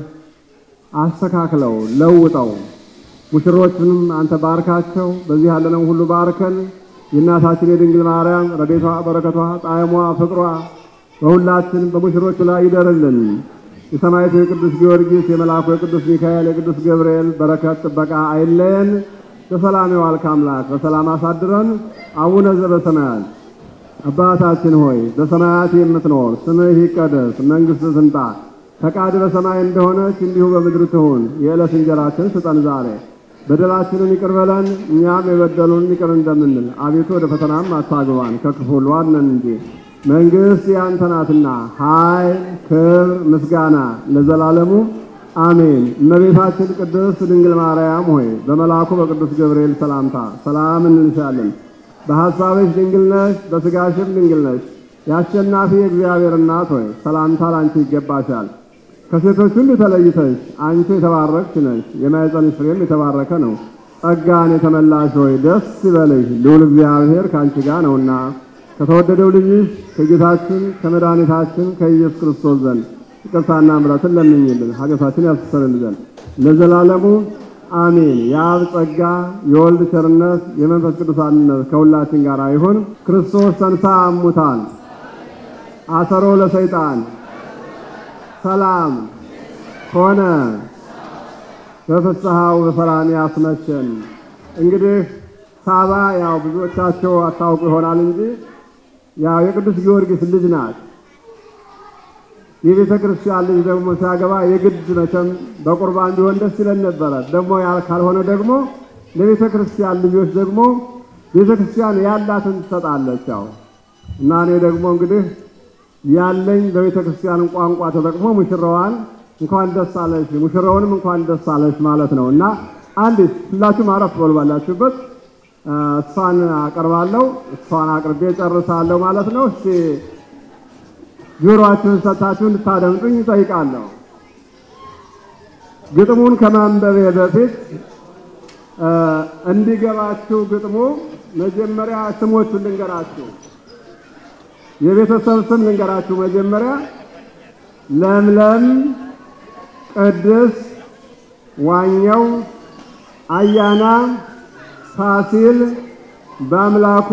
አስተካክለው፣ ለውጠው። ሙሽሮችንም አንተ ባርካቸው። በዚህ ያለነው ሁሉ ባርከን። የእናታችን የድንግል ማርያም ረድኤቷ፣ በረከቷ፣ ጣዕሟ፣ ፍቅሯ በሁላችን በሙሽሮቹ ላይ ይደርልን። የሰማዕቱ የቅዱስ ጊዮርጊስ የመልአኩ የቅዱስ ሚካኤል የቅዱስ ገብርኤል በረከት ጥበቃ አይለየን። በሰላም የዋልክ አምላክ በሰላም አሳድረን። አቡነ ዘበሰማያት አባታችን ሆይ በሰማያት የምትኖር ስምህ ይቀደስ፣ መንግሥትህ ትምጣ፣ ፈቃድ በሰማይ እንደሆነች እንዲሁ በምድር ትሁን። የዕለት እንጀራችን ስጠን ዛሬ፣ በደላችንን ይቅር በለን እኛም የበደሉን ይቅር እንደምንል፣ አቤቱ ወደ ፈተናም አታግባን ከክፉ ሁሉ አድነን እንጂ መንግሥት ያንተ ናትና ኃይል፣ ክብር፣ ምስጋና ለዘላለሙ አሜን። እመቤታችን ቅድስት ድንግል ማርያም ሆይ በመልአኩ በቅዱስ ገብርኤል ሰላምታ ሰላም እንልሻለን። በሐሳብሽ ድንግል ነሽ፣ በሥጋሽም ድንግል ነሽ። የአሸናፊ እግዚአብሔር እናት ሆይ ሰላምታ ላንቺ ይገባሻል። ከሴቶች ሁሉ ተለይተሽ አንቺ የተባረክሽ ነሽ፣ የማኅፀንሽ ፍሬም የተባረከ ነው። ጸጋን የተመላሽ ሆይ ደስ ይበልሽ፣ ልዑል እግዚአብሔር ከአንቺ ጋር ነውና ከተወደደው ልጅሽ ከጌታችን ከመድኃኒታችን ከኢየሱስ ክርስቶስ ዘንድ ይቅርታና ምሕረትን ለምኝልን ኃጢአታችን ያስተሰርይልን ዘንድ ለዘላለሙ አሜን። የአብ ጸጋ የወልድ ቸርነት የመንፈስ ቅዱስ አንድነት ከሁላችን ጋር ይሁን። ክርስቶስ ተንሥአ እሙታን አሰሮ ለሰይጣን ሰላም ሆነ በፍስሐው በሰላም ያስመቸን። እንግዲህ ሳባ ያው ብዙዎቻቸው አታውቁ ይሆናል እንጂ ያው የቅዱስ ጊዮርጊስ ልጅ ናት። የቤተ ክርስቲያን ልጅ ደግሞ ሲያገባ የግድ መቼም በቁርባን ቢሆን ደስ ይለን ነበረ። ደግሞ ያ ካልሆነ ደግሞ ለቤተ ክርስቲያን ልጆች ደግሞ ቤተ ክርስቲያን ያላትን ትሰጣለች። ያው እና እኔ ደግሞ እንግዲህ ያለኝ በቤተ ክርስቲያን ቋንቋ ተጠቅሞ ሙሽራዋን እንኳን ደስ አለሽ፣ ሙሽራውንም እንኳን ደስ አለሽ ማለት ነው እና አንዲት ሁላችሁም አረፍ በሉ ባላችሁበት እሷን አቀርባለሁ። እሷን አቅርቤ ጨርሳለሁ ማለት ነው። እስቲ ጆሮአችሁን ሰጥታችሁ እንድታደምጡኝ እጠይቃለሁ። ግጥሙን ከማንበቤ በፊት እንዲገባችሁ ግጥሙ መጀመሪያ ስሞቹን ልንገራችሁ። የቤተሰብ ስም ልንገራችሁ። መጀመሪያ ለምለም፣ ቅድስ፣ ዋኘው፣ አያና፣ ፋሲል፣ በአምላኩ፣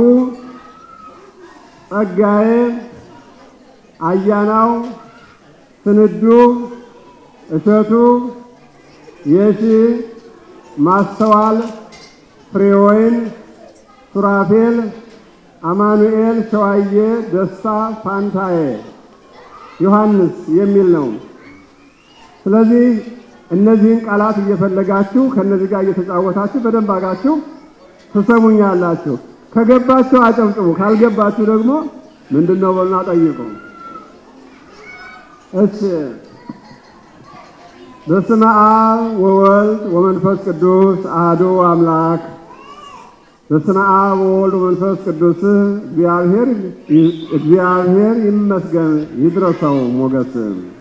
ጸጋዬ፣ አያናው፣ ስንዱ፣ እሸቱ፣ የሺ፣ ማስተዋል፣ ፍሬወይን፣ ሱራፌል፣ አማኑኤል፣ ሸዋዬ፣ ደስታ፣ ፋንታዬ፣ ዮሐንስ የሚል ነው። ስለዚህ እነዚህን ቃላት እየፈለጋችሁ ከነዚህ ጋር እየተጫወታችሁ በደንብ አጋችሁ ትሰሙኛላችሁ። ከገባችሁ አጨብጭቡ፣ ካልገባችሁ ደግሞ ምንድን ነው በሉና ጠይቁ። እሺ። በስመ አብ ወወልድ ወመንፈስ ቅዱስ አሐዱ አምላክ በስመ አብ ወወልድ ወመንፈስ ቅዱስ እግዚአብሔር እግዚአብሔር ይመስገን ይድረሰው ሞገስ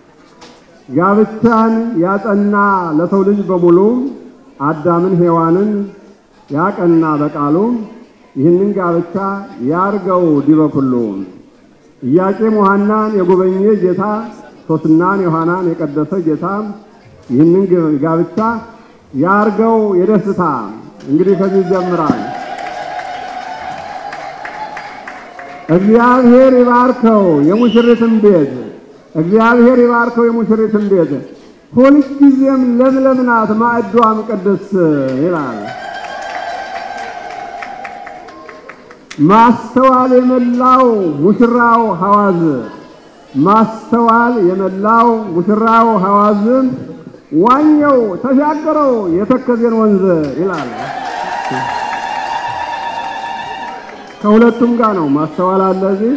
ጋብቻን ያጸና ለሰው ልጅ በሙሉ አዳምን ሔዋንን ያቀና በቃሉ ይህንን ጋብቻ ያርገው ዲበ ኩሉ ኢያቄም ሐናን የጎበኘ ጌታ ሶስናን ዮሐናን የቀደሰ ጌታ ይህንን ጋብቻ ያርገው የደስታ እንግዲህ ከዚህ ይጀምራል። እግዚአብሔር ይባርከው የሙሽሪትን ቤት እግዚአብሔር ይባርከው የሙሽሪትን ቤት ሁልጊዜም ለምለም ናት ማዕዷም ቅድስት ይላል። ማስተዋል የመላው ሙሽራው ሐዋዝ ማስተዋል የመላው ሙሽራው ሐዋዝ ዋኘው ተሻገረው የተከዜን ወንዝ ይላል። ከሁለቱም ጋር ነው ማስተዋል አለ እዚህ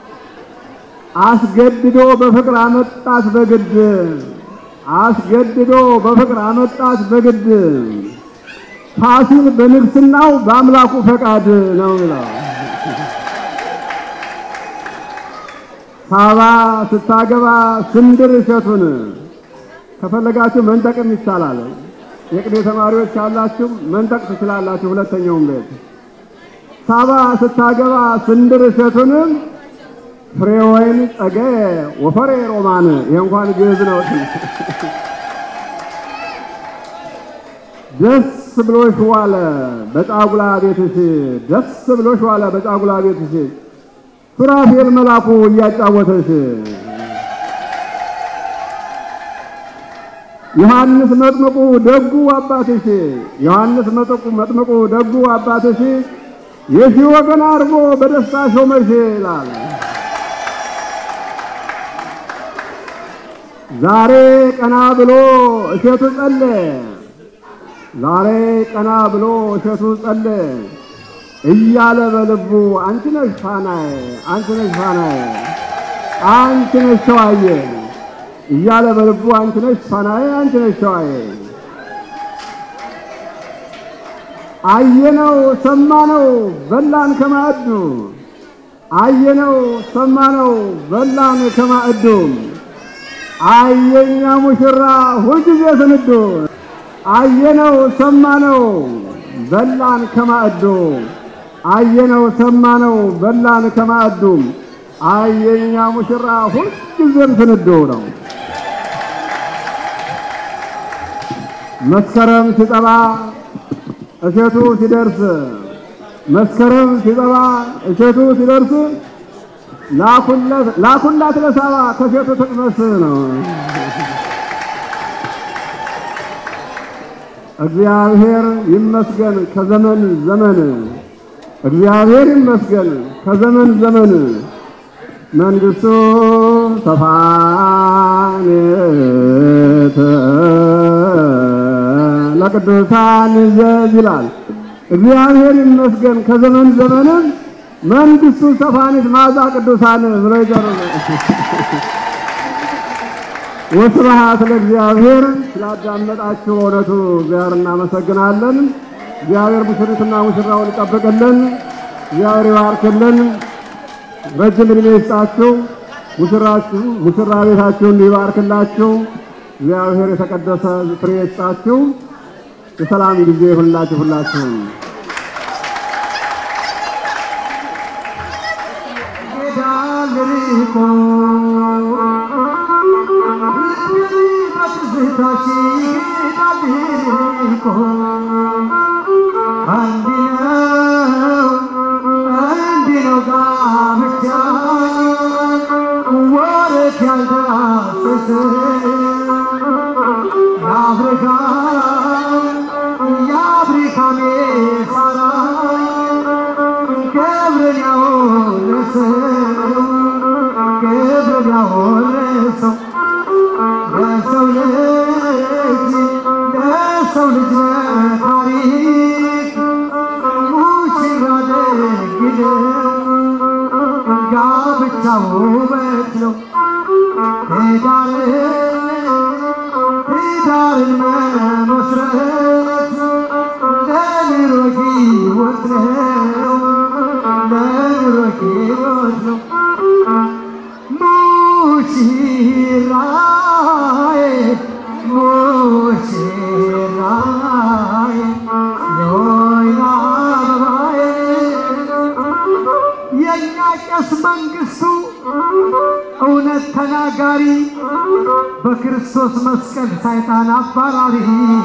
አስገድዶ በፍቅር አመጣት በግድ አስገድዶ በፍቅር አመጣት በግድ ፋሲል በንግስናው በአምላኩ ፈቃድ ነው ይላል። ሳባ ስታገባ ስንድር እሸቱን ከፈለጋችሁ መንጠቅም ይቻላል። የቅኔ ተማሪዎች ያላችሁ መንጠቅ ትችላላችሁ። ሁለተኛውም ቤት ሳባ ስታገባ ስንድር እሸቱን ፍሬ ወይን ጸገ ወፈሬ ሮማን ይህ እንኳን ግዕዝ ነው። ደስ ብሎሽ ዋለ በጫጉላ ቤትሽ፣ ደስ ብሎሽ ዋለ በጫጉላ ቤትሽ፣ ሱራፌል መላኩ እያጫወተሽ፣ ዮሐንስ መጥምቁ ደጉ አባትሽ፣ ዮሐንስ መጥምቁ መጥምቁ ደጉ አባትሽ የሺህ ወገን አድርጎ በደስታ ሾመሽ ይላል። ዛሬ ቀና ብሎ እሸቱ ጸለ ዛሬ ቀና ብሎ እሸቱ ጸለ እያለ በልቡ አንቺ ነሽ ፋናዬ፣ አንቺ ነሽ ፋናዬ፣ አንቺ ነሽ ሸዋዬ እያለ በልቡ አንቺ ነሽ ፋናዬ፣ አንቺ ነሽ ሸዋዬ አየነው ሰማነው በላን ከማዕዱ አየነው ሰማነው በላን ከማዕዱ አየኛ ሙሽራ ሁልጊዜ ስንዱ አየነው ሰማነው በላን ከማዕዱ አየነው ሰማነው በላን ከማዕዱ አየኛ ሙሽራ ሁልጊዜም ስንዱ ነው። መስከረም ሲጠባ እሸቱ ሲደርስ መስከረም ሲጠባ እሸቱ ሲደርስ ላኩለት ላኩላት ለሳባ ከሴቱ ትቅመስ ነው። እግዚአብሔር ይመስገን ከዘመን ዘመን እግዚአብሔር ይመስገን ከዘመን ዘመን መንግስቱ ሰፋኔት ለቅዱሳን ይዘዝ ይላል። እግዚአብሔር ይመስገን ከዘመን ዘመንም መንግስቱ ሰፋኒት ማዛ ቅዱሳን ብሎ ይጠሩ። ወስብሐት ለእግዚአብሔር። ስላዳመጣችሁ በእውነቱ እግዚአብሔር እናመሰግናለን። እግዚአብሔር ሙሽሪትና ሙሽራውን ይጠብቅልን። እግዚአብሔር ይባርክልን። ረጅም ዕድሜ ይስጣችሁ። ሙሽራችሁ ሙሽራ ቤታችሁን ይባርክላችሁ። እግዚአብሔር የተቀደሰ ፍሬ ይስጣችሁ። የሰላም ጊዜ ይሁንላችሁ ሁላችሁም። የእኛ ቄስ መንግስቱ እውነት ተናጋሪ በክርስቶስ መስቀል ሰይጣን አባራሪ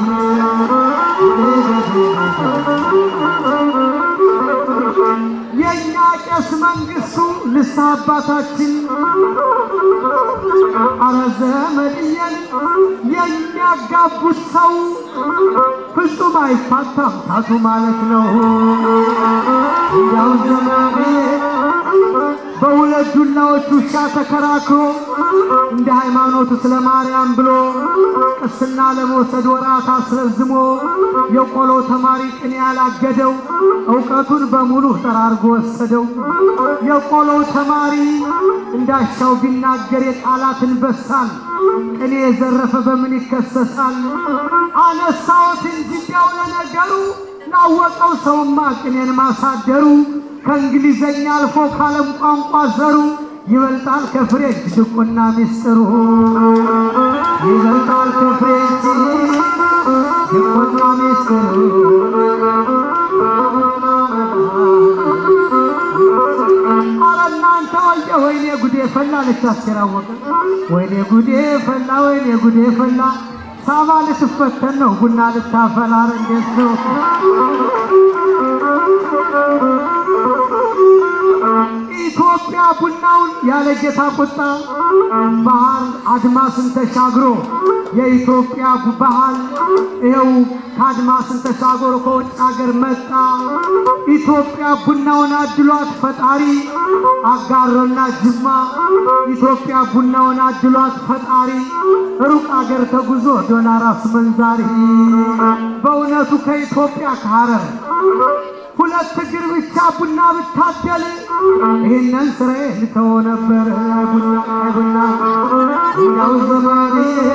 የእኛ ቄስ መንግስቱ ልሳ አባታችን አረ ዘመድየን የሚያጋቡት ሰው ፍጹም አይፋታም ታቱ ማለት ነው። ያው ዘመዴ በሁለት ዱላዎች ውሻ ተከራክሮ እንደ ሃይማኖቱ ስለ ማርያም ብሎ ቅስና ለመውሰድ ወራት አስረዝሞ የቆሎ ተማሪ ቅኔ ያላገደው እውቀቱን በሙሉ ጠራርጎ ወሰደው። የቆሎው ተማሪ እንዳሻው ቢናገር የቃላትን በሳል ቅኔ የዘረፈ በምን ይከሰሳል? አነሳዎት እንጂ እንዲያው ለነገሩ ላወቀው ሰውማ ቅኔን ማሳደሩ ከእንግሊዘኛ አልፎ ካለም ቋንቋ ዘሩ ይበልጣል ከፍሬ ድቁና ሚስጥሩ ይበልጣል ከፍሬ ድቁና ሚስጥሩ አረ እናንተ ወየ ወይኔ ጉዴ ፈላ ልታስቸራወቀ ወይኔ ጉዴ ፈላ ወይኔ ጉዴ ፈላ ሳባ ልትፈተን ነው ቡና ልታፈላ ኧረ እንዴት ነው ኢትዮጵያ ቡናውን ያለ ጌታ ቁጣ ባህል አድማስን ተሻግሮ የኢትዮጵያ ባህል ይኸው ከአድማስን ተሻግሮ ከውጭ ሀገር መጣ። ኢትዮጵያ ቡናውን አድሏት ፈጣሪ አጋሮና ጅማ ኢትዮጵያ ቡናውን አድሏት ፈጣሪ ሩቅ አገር ተጉዞ ዶላር አስመንዛሪ በእውነቱ ከኢትዮጵያ ከሐረር ሁለት እግር ብቻ ቡና ብታደል ይህንን ስራዬ ልተወ ነበር። ቡና ቡና ቡናው ዘመኔ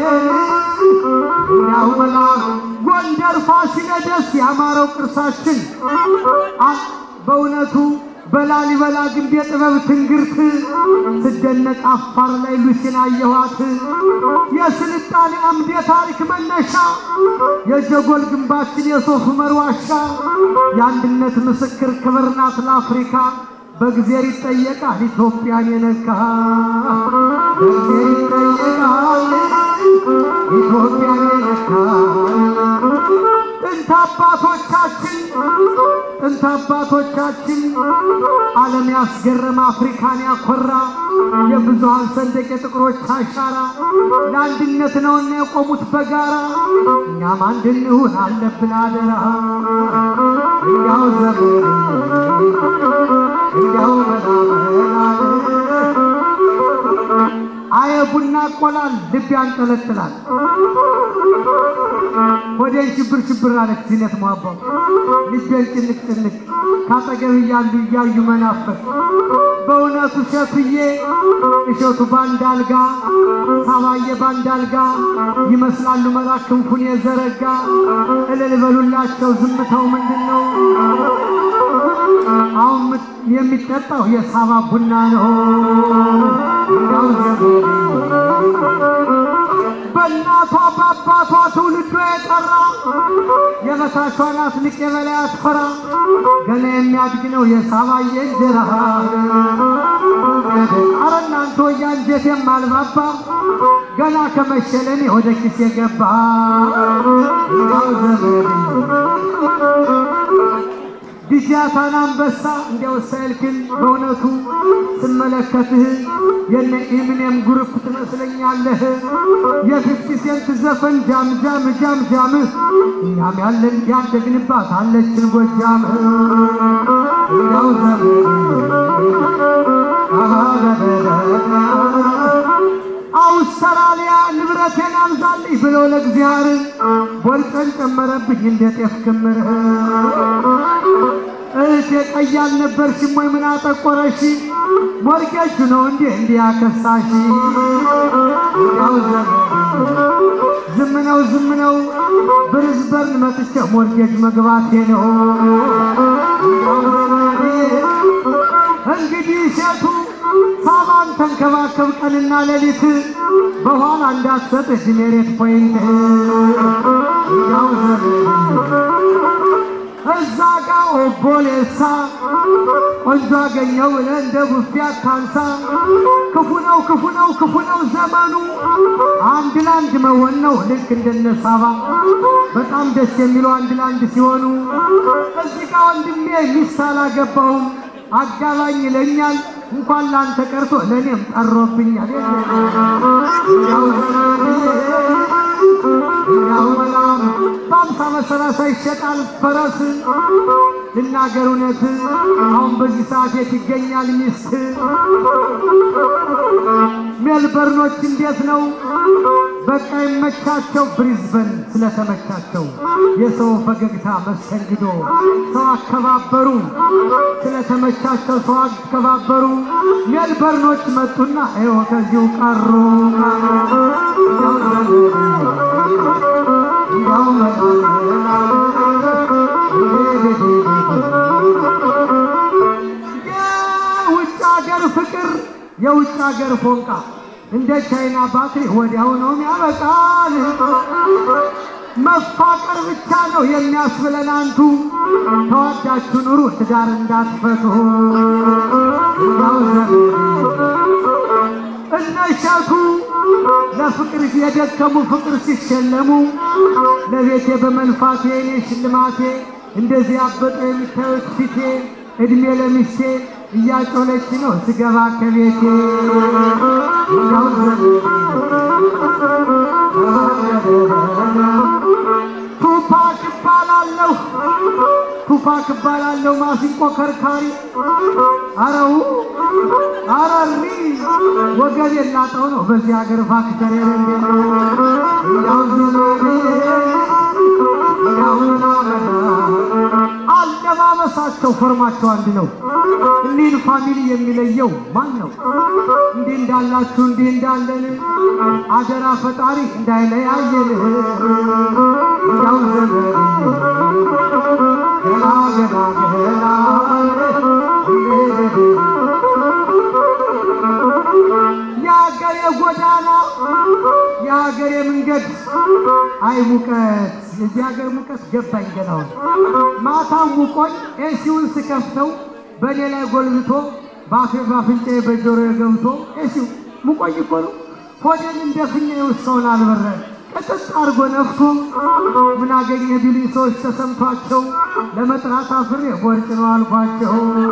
ቡናው መላ ጎንደር ፋሲለደስ ያማረው ቅርሳችን አ- በእውነቱ በላሊበላ ግንብ የጥበብ ትንግርት ስደነቅ አፋር ላይ ሉሲን አየኋት። የስልጣኔ አምድ የታሪክ መነሻ የጀጎል ግንባችን የሶፍ ዑመር ዋሻ የአንድነት ምስክር ክብር ናት ለአፍሪካ። በእግዜር ይጠየቃል ኢትዮጵያን የነካ በእግዜር ይጠየቃል ኢትዮጵያን የነካ ጥንት አባቶቻችን ጥንት አባቶቻችን ዓለም ያስገረመ አፍሪካን ያኮራ የብዙሃን ሰንደቅ የጥቁሮች አሻራ ለአንድነት ነውና የቆሙት በጋራ እኛም አንድ እንሁን አለብን አደራ እንዲያው ዘመን እንዲያው መላመላል አየ ቡና ቆላል ልብ ያንጠለጥላል ሆዴን ሽብር ሽብር አለች ዚነት ሟባው ልቤን ጭንቅ ጭንቅ ካጠገብ እያሉ እያዩ መናፈቅ በእውነቱ እሸቱዬ እሸቱ ባንዳልጋ ሳባዬ ባንዳልጋ ይመስላሉ መልአክ ክንፉን የዘረጋ እልል በሉላቸው ዝምታው ምንድን ነው? አሁን የሚጠጣው የሳባ ቡና ነው። እንዳው ዘመዴ በእናቷ በአባቷ ትውልዶ የጠራ የበታቿ ናት ልቅ የበላይ አትፈራ ገና የሚያድግ ነው የሳባዬ እንጀራ። አረ እናንተ ወያ እንጀት የማልባባ ገና ከመሸለኔ ወደ ኪስ የገባ እንዳው ዘመዴ ዲጃታን አንበሳ እንዲያው ሳይልክን በእውነቱ ስመለከትህ የነ ኢሚኔም ግሩፕ ትመስለኛለህ። የፊፍቲ ሴንት ዘፈን ጃም ጃም ጃም ጃምህ እኛም ያለን ያደግንባት አለችን ጎጃም እንዲያው አውስትራሊያ ንብረቴን አብዛልኝ ብሎ ለእግዚአብሔር ቦልጠን ጨመረብኝ እንደ ጤፍ ክምር እህቴ ቀይ አልነበርሽም ወይ ምን አጠቆረሽ? ሞርጌጁ ነው እንዴ እንዲህ ያከሳሽ? ያው ዝም ነው ዝም ነው ብሪዝበርን መጥቼ ሞርጌጅ መግባቴ ነው። እንግዲህ ሴቱ ሳባን ተንከባከብ ቀንና ሌሊት በኋላ እንዳትሰጥሽ ሜሬት ፖይንት ያው እዛ ጋ ኦቦሌሳ ቆንጆ አገኘው ብለህ እንደ ቡፌ አታንሳ። ክፉ ነው ክፉ ነው ክፉ ነው ዘመኑ አንድ ለአንድ መሆን ነው ልክ እንደነ ሳባ በጣም ደስ የሚለው አንድ ለአንድ ሲሆኑ። እዚህ ጋ ወንድሜ ሚስት አላገባውም አጋባኝ ይለኛል እንኳን ላንተ ቀርቶ ለእኔም ጠሮብኛል። ያው ያው በጣም በአምሳ በሰላሳ ይሸጣል ፈረስ። ልናገር እውነት አሁን በዚህ ሰዓት የት ይገኛል ሚስት? ሜልበርኖች እንዴት ነው? በቃ ይመቻቸው። ብሪዝበን ስለተመቻቸው የሰው ፈገግታ መስተንግዶ፣ ሰው አከባበሩ ስለተመቻቸው ሰው አከባበሩ። ሜልበርኖች መጡና ይኸው ከዚሁ ቀሩ። ያው የውጭ ሀገር ፍቅር የውጭ ሀገር ፎንቃ እንደ ቻይና ባትሪ ወዲያው ነው ያበቃል። መፋቀር ብቻ ነው የሚያስብለን አንቱ ተዋዳችሁ ኑሩ ትዳር እንዳትፈቱ። ያው እነሸቱ ለፍቅር የደከሙ ፍቅር ሲሸለሙ ለቤቴ በመልፋቴ እኔ ሽልማቴ እንደዚህ አበጠ የሚታዩት ፊቴ እድሜ ለሚስቴ እያጮለች ነው ስገባ ከቤቴ ያው ቱፓክ እባላለሁ ቱፓክ እባላለሁ ማሲንቆ ከርካሪ አረው አረሪ ወገብ የላጠው ነው በዚህ ሀገር ፋክተር የሌለ ያው አለባበሳቸው ፎርማቸው አንድ ነው። እኒህን ፋሚሊ የሚለየው ማን ነው? እንዲህ እንዳላችሁ እንዲህ እንዳለን አደራ ፈጣሪ እንዳይለያየን ያው ዘመን ገና ገና ገና የሀገሬ ጎዳና የሀገሬ መንገድ አይ ሙቀት የዚህ ሀገር ሙቀት ገባኝ ገናውን ማታ ሙቆኝ ኤሲውን ስከፍተው በእኔ ላይ ጎልብቶ በአፌ በአፍንጫዬ በጆሮዬ ገብቶ ኤሲው ሙቆኝ እኮ ነው ሆዴን እንደፍኛ የውስከውን አልበረ ቅጥጥ አድርጎ ነፍቶ ምን አገኘ ቢሉኝ ሰዎች ተሰምቷቸው ለመጥራት አፍሬ ቦርጭ ነው አልኳቸው።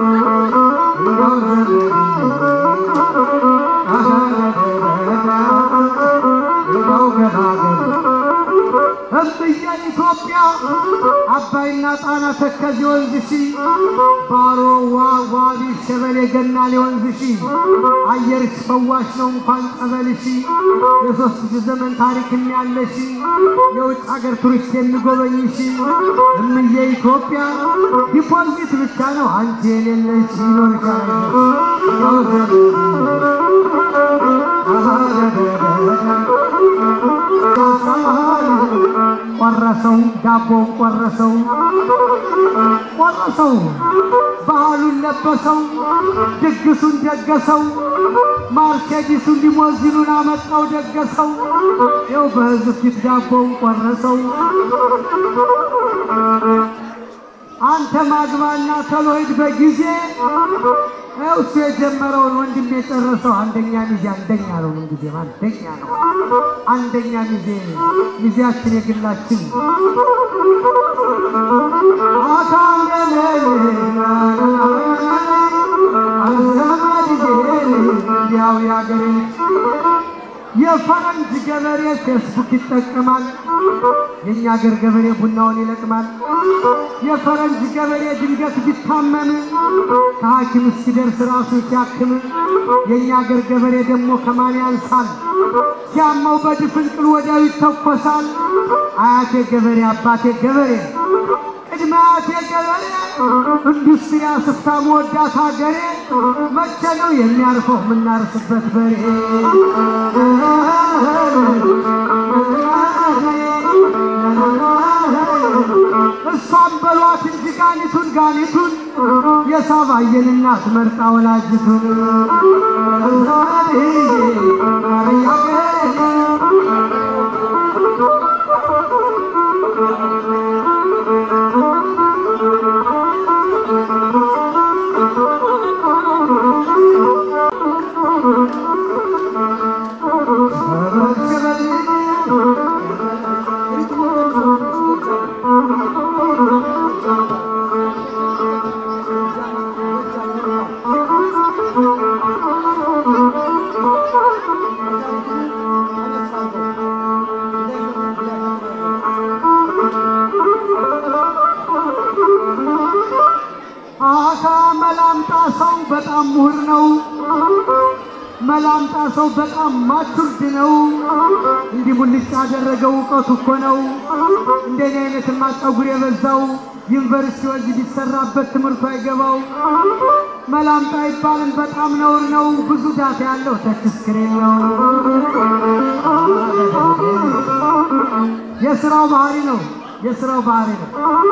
ይኸው ገናገር እምብዬ ኢትዮጵያ አባይና ጣና ተከዜ ወንዝሺ ባሮ ዋቢ ሸበሌ ገናሌ ወንዝሺ አየርሽ ፈዋሽ ነው እንኳን ጸበልሺ የሶስት ሺህ ዘመን ታሪክ ያለሺ የውጭ ሀገር ቱሪስት የሚጎበኝሺ እምዬ ኢትዮጵያ ዲፖዚት ብቻ ነው አንቺ የሌለሽ ቆረሰው ዳቦውን ቆረሰው ቆረሰው ባህሉን ለበሰው ድግሱን ደገሰው ማርኬዲሱን ሊሞዚኑን አመጣው ደገሰው ይኸው በህዝብ ፊት ዳቦውን ቆረሰው አንተ ማግባና ተሎሂድ በጊዜ ይኸው እሱ የጀመረውን ወንድም የጨረሰው አንደኛ ሚዜ አንደኛ ነው። ምንጊዜም አንደኛ ነው። አንደኛ ሚዜ ሚዜያችን የግላችን ያው የአገሬ የፈረንጅ ገበሬ ፌስቡክ ይጠቀማል። የእኛ አገር ገበሬ ቡናውን ይለቅማል። የፈረንጅ ገበሬ ድንገት ቢታመም ከሐኪም እስኪደርስ ራሱ ሲያክም፣ የእኛ አገር ገበሬ ደግሞ ከማን ያንሳል? ሲያማው በድፍንቅል ወዲያው ይተኮሳል። አያቴ ገበሬ፣ አባቴ ገበሬ፣ ቅድመ አያቴ ገበሬ፣ ኢንዱስትሪ አስፍታ መወዳት ሀገሬ መቼ ነው የሚያርፈው የምናርስበት በሬ? እሷም በሏት እንጂ ጋኒቱን ጋኒቱን የሳባየን እናት መርጣ ወላጅቱን አካ መላምጣ ሰው በጣም ምሁር ነው። መላምጣ ሰው በጣም ማቹርድ ነው። እንዲህ ሙልጭ ያደረገው እውቀቱ እኮ ነው። እንደኔ አይነትማ ጸጉር የበዛው ዩኒቨርሲቲ ወዚ ቢሰራበት ትምህርቱ አይገባው። መላምጣ ይባልን በጣም ነውር ነው። ብዙ ዳታ ያለው ተች ስክሪን ነው። የስራው ባህሪ ነው። የስራው ባህሪ ነው።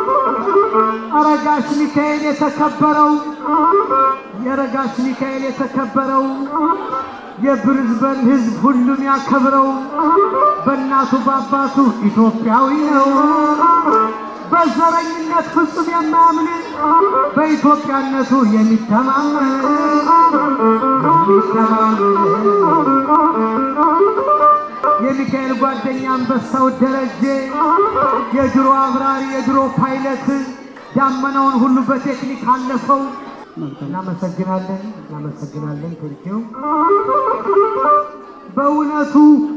አረጋሽ ሚካኤል የተከበረው የረጋሽ ሚካኤል የተከበረው የብሪዝበን ሕዝብ ሁሉም ያከብረው በእናቱ በአባቱ ኢትዮጵያዊ ነው። በዘረኝነት ፍጹም የማያምን በኢትዮጵያነቱ የሚተማመን የሚካኤል ጓደኛ አንበሳው ደረጀ የድሮ አብራሪ የድሮ ፓይለት ዳመናውን ሁሉ በቴክኒክ አለፈው። እናመሰግናለን፣ እናመሰግናለን። ቴንኪው በእውነቱ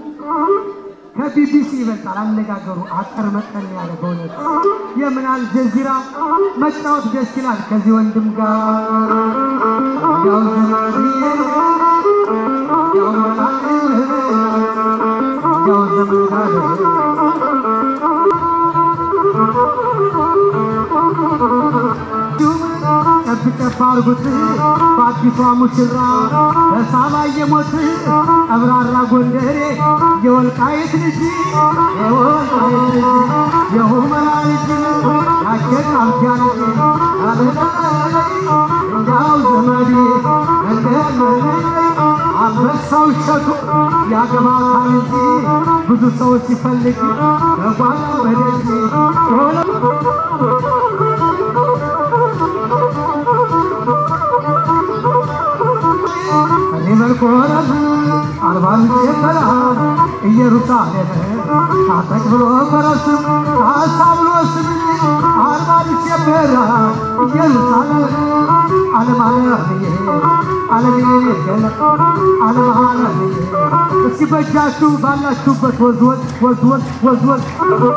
ከቢቢሲ ይበልጣል አነጋገሩ አጠር መጠን ያለ በእውነቱ የምን አልጀዚራ መጫወት ደስ ይላል ከዚህ ወንድም ጋር ያው ዘመን ያው ያው ዘመን ጋር ጨብ ጨብ አርጉት በአዲሷ ሙሽራ በሳባ የሞት ቀብራራ ጎንደሬ የወልቃይት ልጅ የወልቃይት ልጅ የሁመራ ልጅ ያቸን አብጃ ልጅ እንዳው ዘመዴ እንደመ አንበሳው እሸቱ ያገባታል እንጂ ብዙ ሰው ሲፈልግ በጓዳ በደጅ ሆነ ሊመልኮረም አርባ ምንጭ በረሃን ኢየሩሳሌም ታጠቅ ብሎ ፈረስም ካሳ ብሎ ስም አርባ ምንጭ በረሃን ኢየሩሳሌም ዓለም ዓለምዬ ዓለምዬ ገለጥ ዓለም ዓለምዬ እስኪ በእጃችሁ ባላችሁበት ወዝወዝ ወዝወዝ ወዝወዝ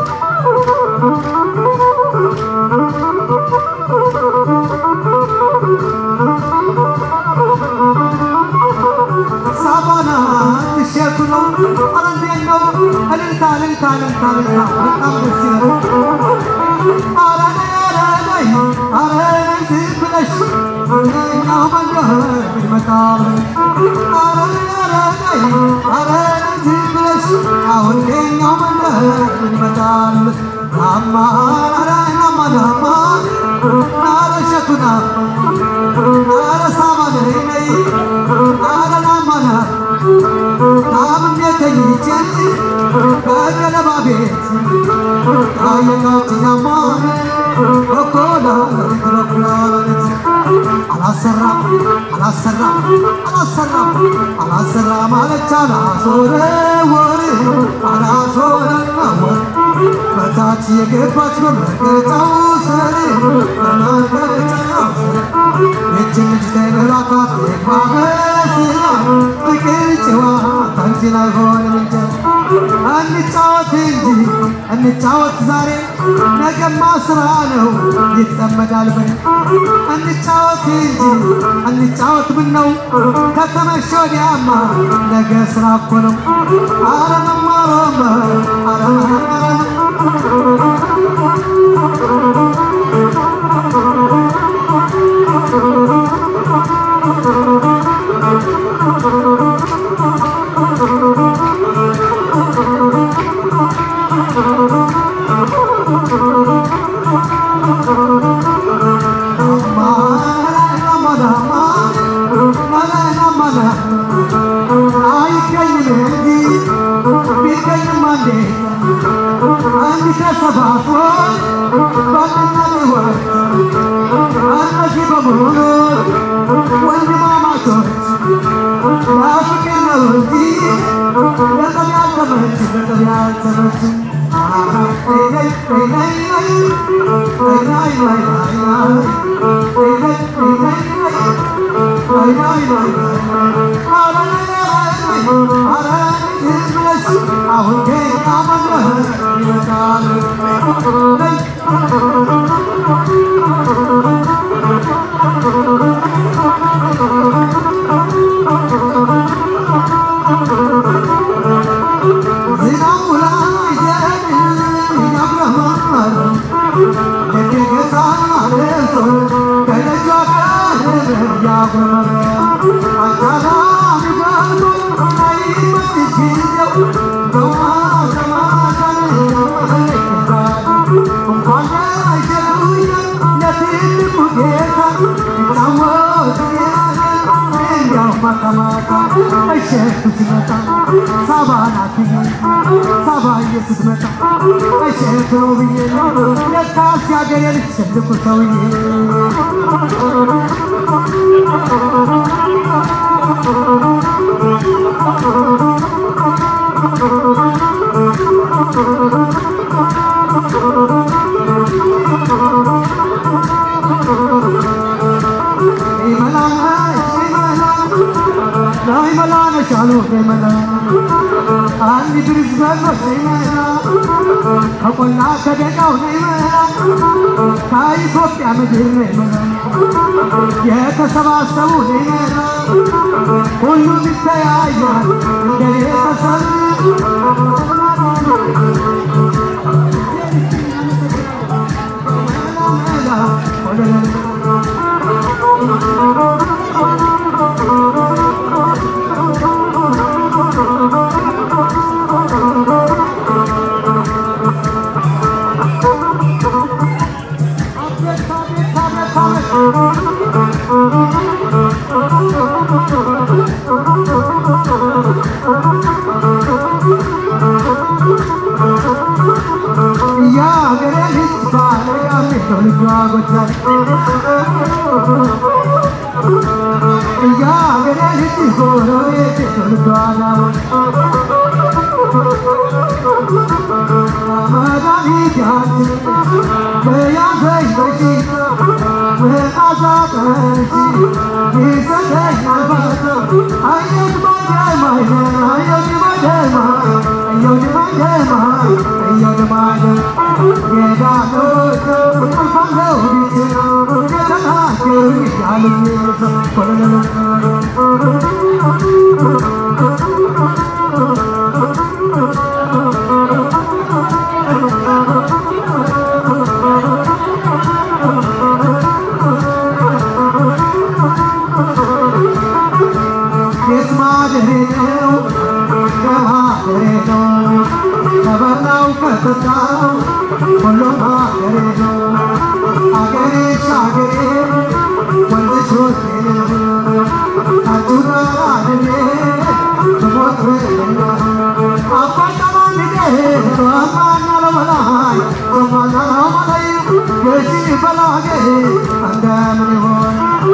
ሳባና ትሸቱ ነው። ኧረ እንዴት ነው እልልታ እልልታ እልልታ እልልታ በጣም ደስ ይላል። ኧረ ነይ ኧረ ነይ ኧረ ነይ ዝም ብለሽ እኛው መንደር ይመጣል። ኧረ ነይ ኧረ ነይ ኧረ ነይ ዝም ብለሽ አሁን የኛው መንደር ይመጣል። ናማ ኧረ ናማ ናማ ናረ ሸቱና ናረ ሳባ ነይ ነይ ናረ ናማ ና ታምሜ ተኝቼ በገለባ ቤት ታየቃችኛማ በኮላ በኩላለት አላሰራ አላሰራ አላሰራ አላሰራ ማለች አላሶረ ወር አላሶረ ወር በታች የገባች በመርገጫው ስር በመርገጫው ስር ይችን ልጅ ተበራታት ግባ በስራ ፍቅር ጨዋታ እንጂ አይሆንም እንጂ እንጫወት እንጂ እንጫወት ዛሬ ነገማ ስራ ነው ይጠመዳል በል እንጫወት እንጂ እንጫወት ምን ነው ከተመሸ ወዲያማ ነገ ስራ እኮ ነው አረ መማሮማ አረ አይገኝም እንጂ ቢገኝም አንዴ አንድ ተሰባስቦ ባልና ሕይወት እነዚህ በሙሉ ወንድማማቾች ለፍቅር ነው እንጂ ለጠብ ያልተመች ለጠብ ያልተመች አሁን ጌታ መድረህ ይመጣል ዝናቡ ላይ ዘን ይነግረማል የጌታ ለብሶ ከደጇ ቀርብ ያጉረመረ አካላም ገብቶ አይመች ጊዜው በዋዘማዘን እንኳን አይሸሉኝ ለትልቁ ጌታ ይጫወት እንዲያው ማታ ማታ እሸቱ ሲመጣ ሳባ ናት ሳባዬ ስትመጣ እሸቱ ነው ብዬ ለካስ ያገሬ ልጅ ትልቁ ሰውዬ ናይ መላ ነሻሉ ናይ መላ አንድ ብርዝ በሎች ናይ መላ ከቆላ ከደቃው ናይ መላ ከኢትዮጵያ ምድር ናይ መላ የተሰባሰቡ ናይ መላ ሁሉም ይተያያል እንደ ቤተሰብ Thank you. ጎጃም እያገሬ ልጅ ጎረቤት ትወልዷል መድኃኒታችን በያዘኝ በሽታ መዓዛ ጠንሺ ይሰጠኛል ባታ አየት ማደማይ አየት ማደማይ አየት ማደማይ አየት ማደማይ የዳኖች አልፋለው ቢችል የተናገሩ እያሉኝ የት ማደሬ ነው ከማደሬ ነው ከበላው ከጠጣው ሁሉም ማደሬ ነው አገሬ ሻገሬ ወንድሽ ወቴ አንቺ ጋር አድሬ ብሞት በሌላ አባጠማን ገሄዶ አማና ለበላይ አማና ለበላይ የሺ በላጌ እንደምን ይሆን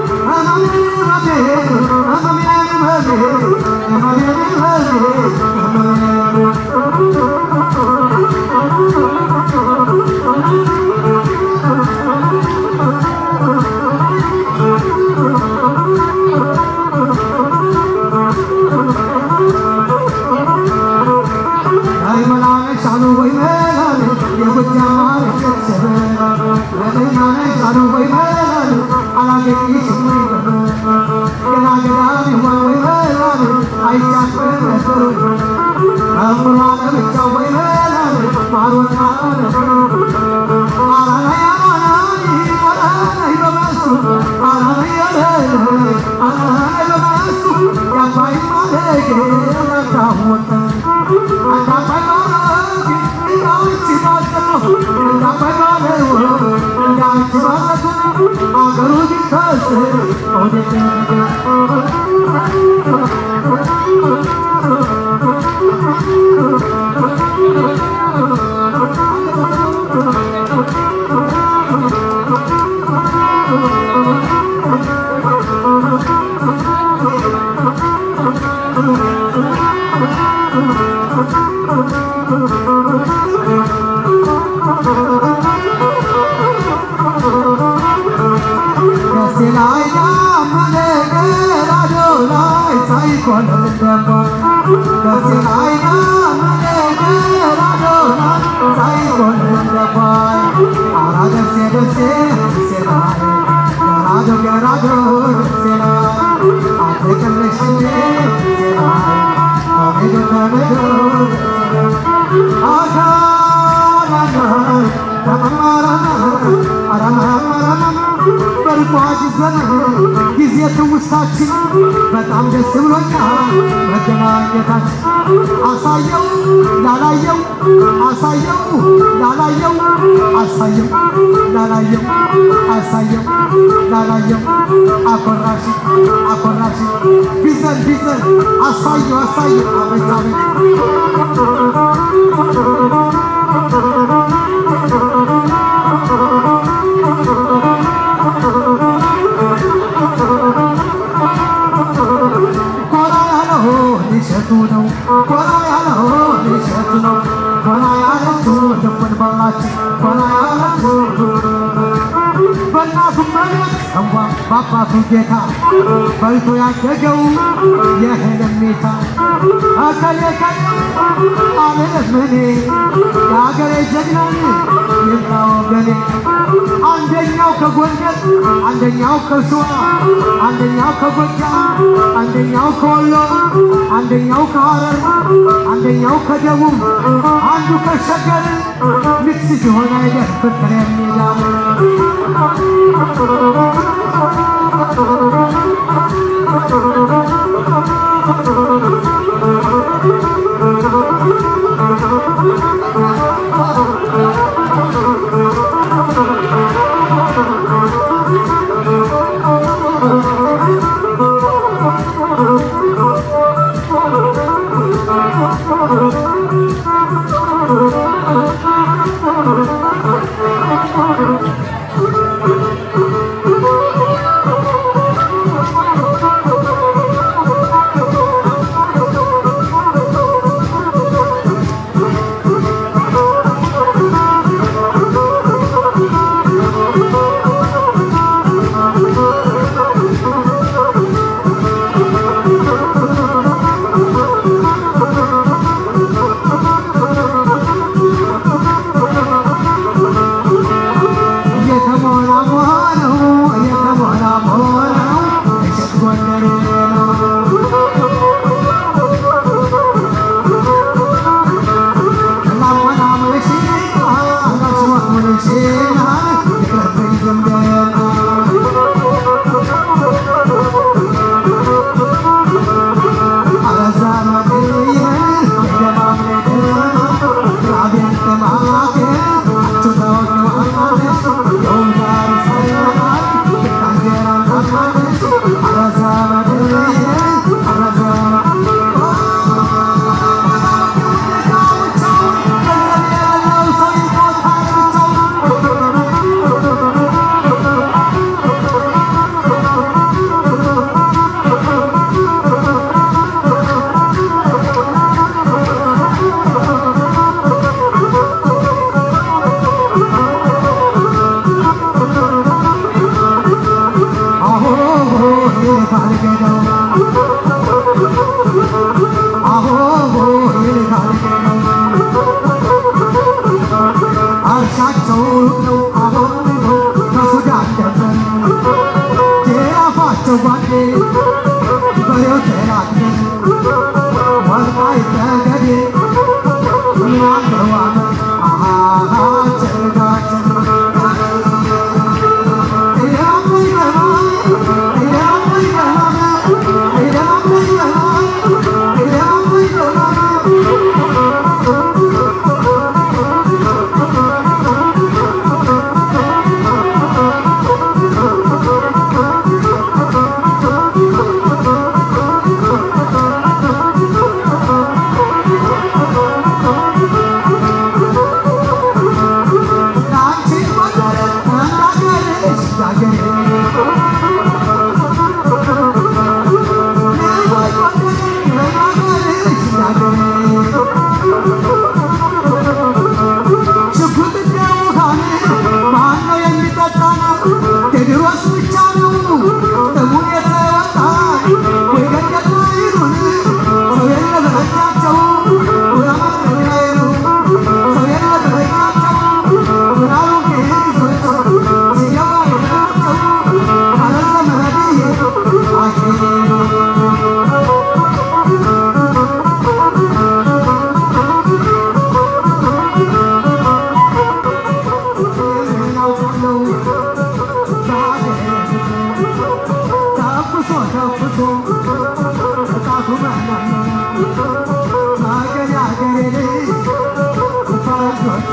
ጊዜ ትውስታችን በጣም ደስ ብሎኛል መገናኘታችን አሳየው ላላየው አሳየው ላላየው አሳየው ላላየው አሳየው ላላየው አኮራሽ አኮራሽ ቢዘን ቢዘን አሳየው አሳየው አቤት አቤት ኮራ ያለው ሊሸቱ ነው ኮራ ያለው ሊሸቱ ነው ኮራ ያለችው ልቡን በላች ኮራ ያለችው በእናቱ መሬት እንኳ በአባቱ ጌታ በልቶ ያደገው የህልም ሜታ እከሌ ከሌ አልልም እኔ የአገሬ ጀግናን ይምጣ ወገኔ አንደኛው ከጎንደር አንደኛው ከሸዋ አንደኛው ከጎጃም አንደኛው ከወሎ አንደኛው ከሐረር አንደኛው ከደቡብ አንዱ ከሸገር ንግስ ሲሆን አይደል ፍቅር የሚላም አባቱ መናና አገሬ አገሬ ልጅ ፈረንጆች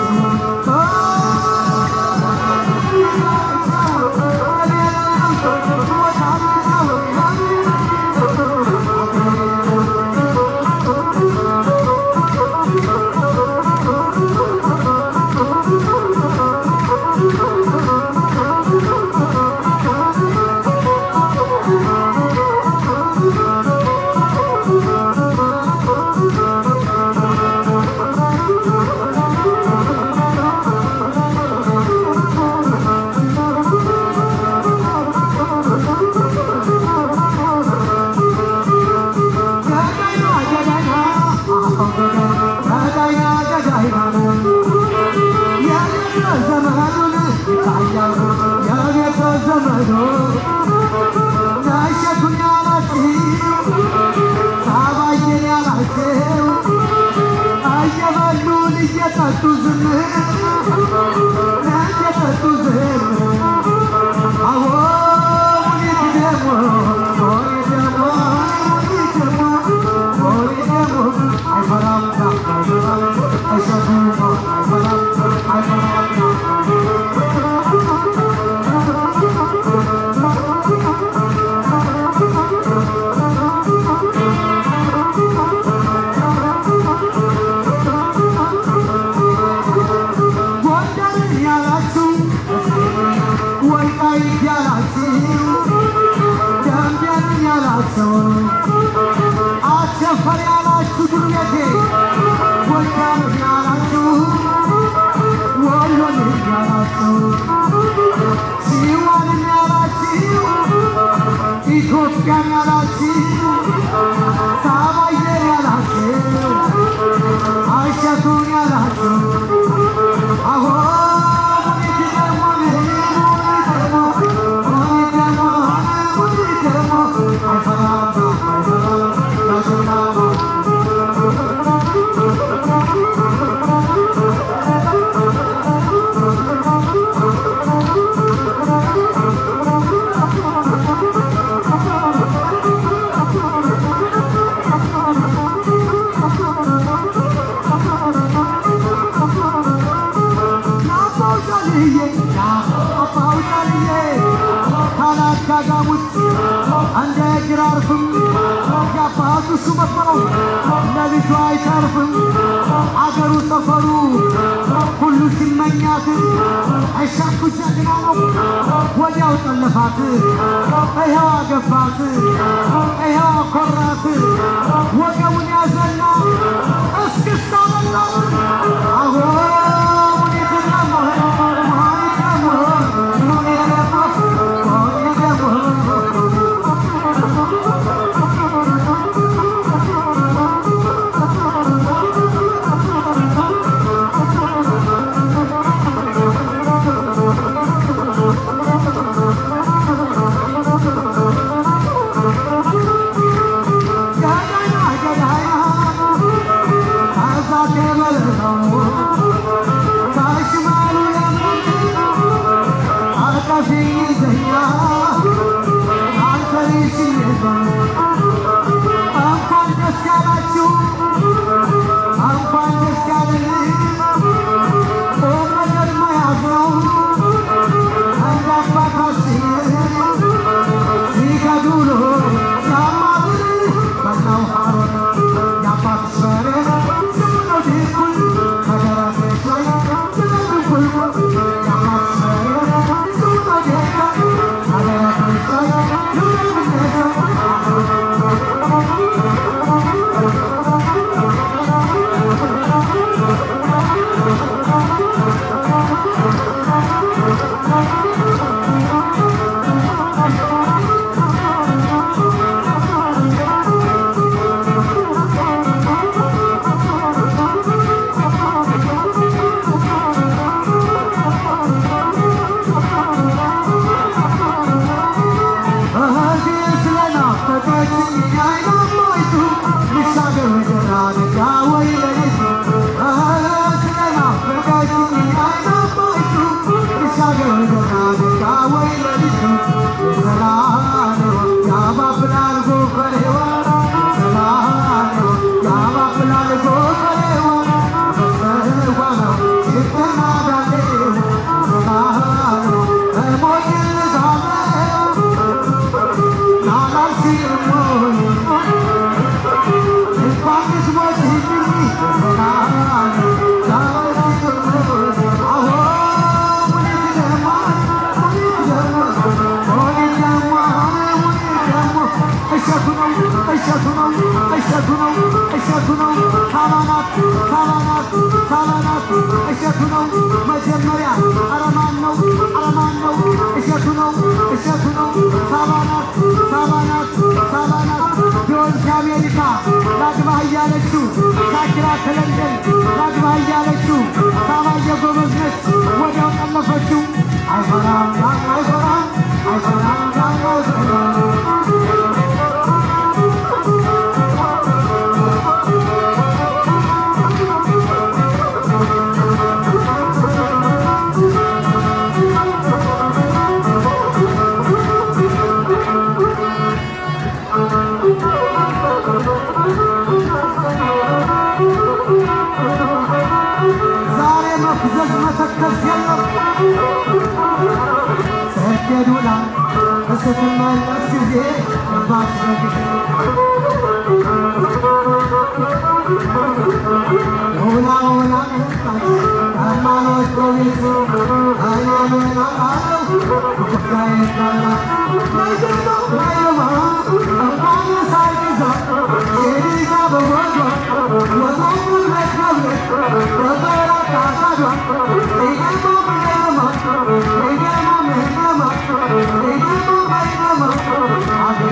እየጠጡ ዝም እየጠጡ ዝም አዎ ሙኒት ደግሞ ሙኒት ደግሞ ሙኒት ደግሞ ሙኒት ደግሞ አይፈራም አይፈራም አይሸቱም አይፈራም አይፈራም ጎንደር ያላችሁ ወልቃይት ያላችሁ ደምቢያን ያላችሁ አቸፈር ያላችሁ ዱርቤቴ ጎጃም ያላችሁ ወሎን ያላችሁ ሲዋንን ያላችሁ ኢትዮጵያን ያላችሁ ሳባየር ያላችሁ አሸቱን ያላችሁ አዎ ሙኒት ደግሞ ሙኒት ደግሞ ሙኒት ደግሞ ሙኒት ደግሞ አይፈራም አይፈራም ያሸናማ እንደ ግራርፍም ያባቱ ሹመት ነው ለልጁ አይተርፍም አገሩ ሰፈሩ ሁሉ ሲመኛት አይሻኩ ጀግና ነው ወዲያው ጠለፋት ይኸው አገባት ይኸው አኮራት ወገቡን ያዘና እስክስታ በላት አዎ ሙኒት ደግሞ ሙኒት ደግሞ ሙኒት ደግሞ ሙኒት ደግሞ Thank you. ነው እሸቱ ነው ሳባናት ሳባናት ሳባናት እሸቱ ነው መጀመሪያ አረማን ነው አረማን ነው እሸቱ ነው እሸቱ ነው ሳባናት ሳባናት ሳባናት ቢሆን ከአሜሪካ ላግባህ እያለችው ሻኪራ ከለንደን ላግባህ እያለችው ሳባ የጎበዝ ነች ወዲያው ጠለፈችው አይፈራም አይፈራም አይፈራም አይፈራም ዛሬ መፍዘዝ መተከዝ የለም ስትሄዱላ ስትመለስ ጊዜ ገባች በጊዜ ሁላ ሁላ መጣች ሃይማኖት በቤቱ እኔ ምን አውቃለሁ ጉዳይ እንዳላ ነይማ ነይማ እንኳን ሳይዛ የሊዛ በወዷ ወጣሙን ለከብረት በበራ ታሳዷ ይገማ ምንገማ ይገማ ምንገማ ይገማ ምንገማ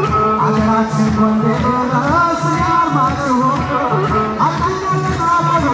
አገራችን ጎንደር ስያርማጭሆ አጣኛ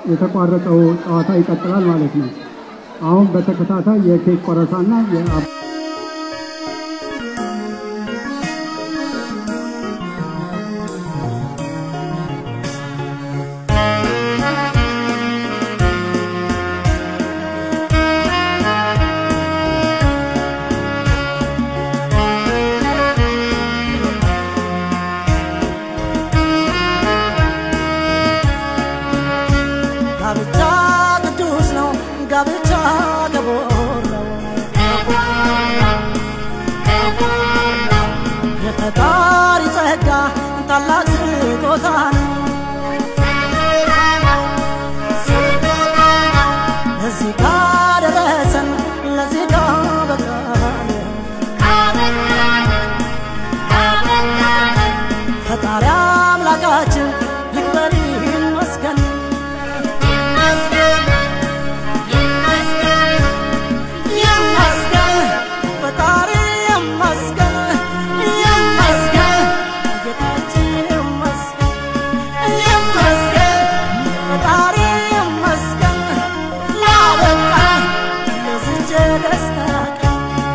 የተቋረጠው ጨዋታ ይቀጥላል ማለት ነው። አሁን በተከታታይ የኬክ ቆረሳና የአ- ጋብቻ ቅዱስ ነው፣ ጋብቻ ክቡር ነው። የፈጣሪ ጸጋ ታላቅ ስጦታ ነው። ለዚህ ካደረሰን ለዚህ ካበቃን ፈጣሪ አምላካችን ይክበር ይመስገን። ይመስገን ፈጣሪ ይመስገን ይመስገን ጌታችን ይመስገን ይመስገን ፈጣሪ ይመስገን ላበቃን ለዚች ደስታ ቀን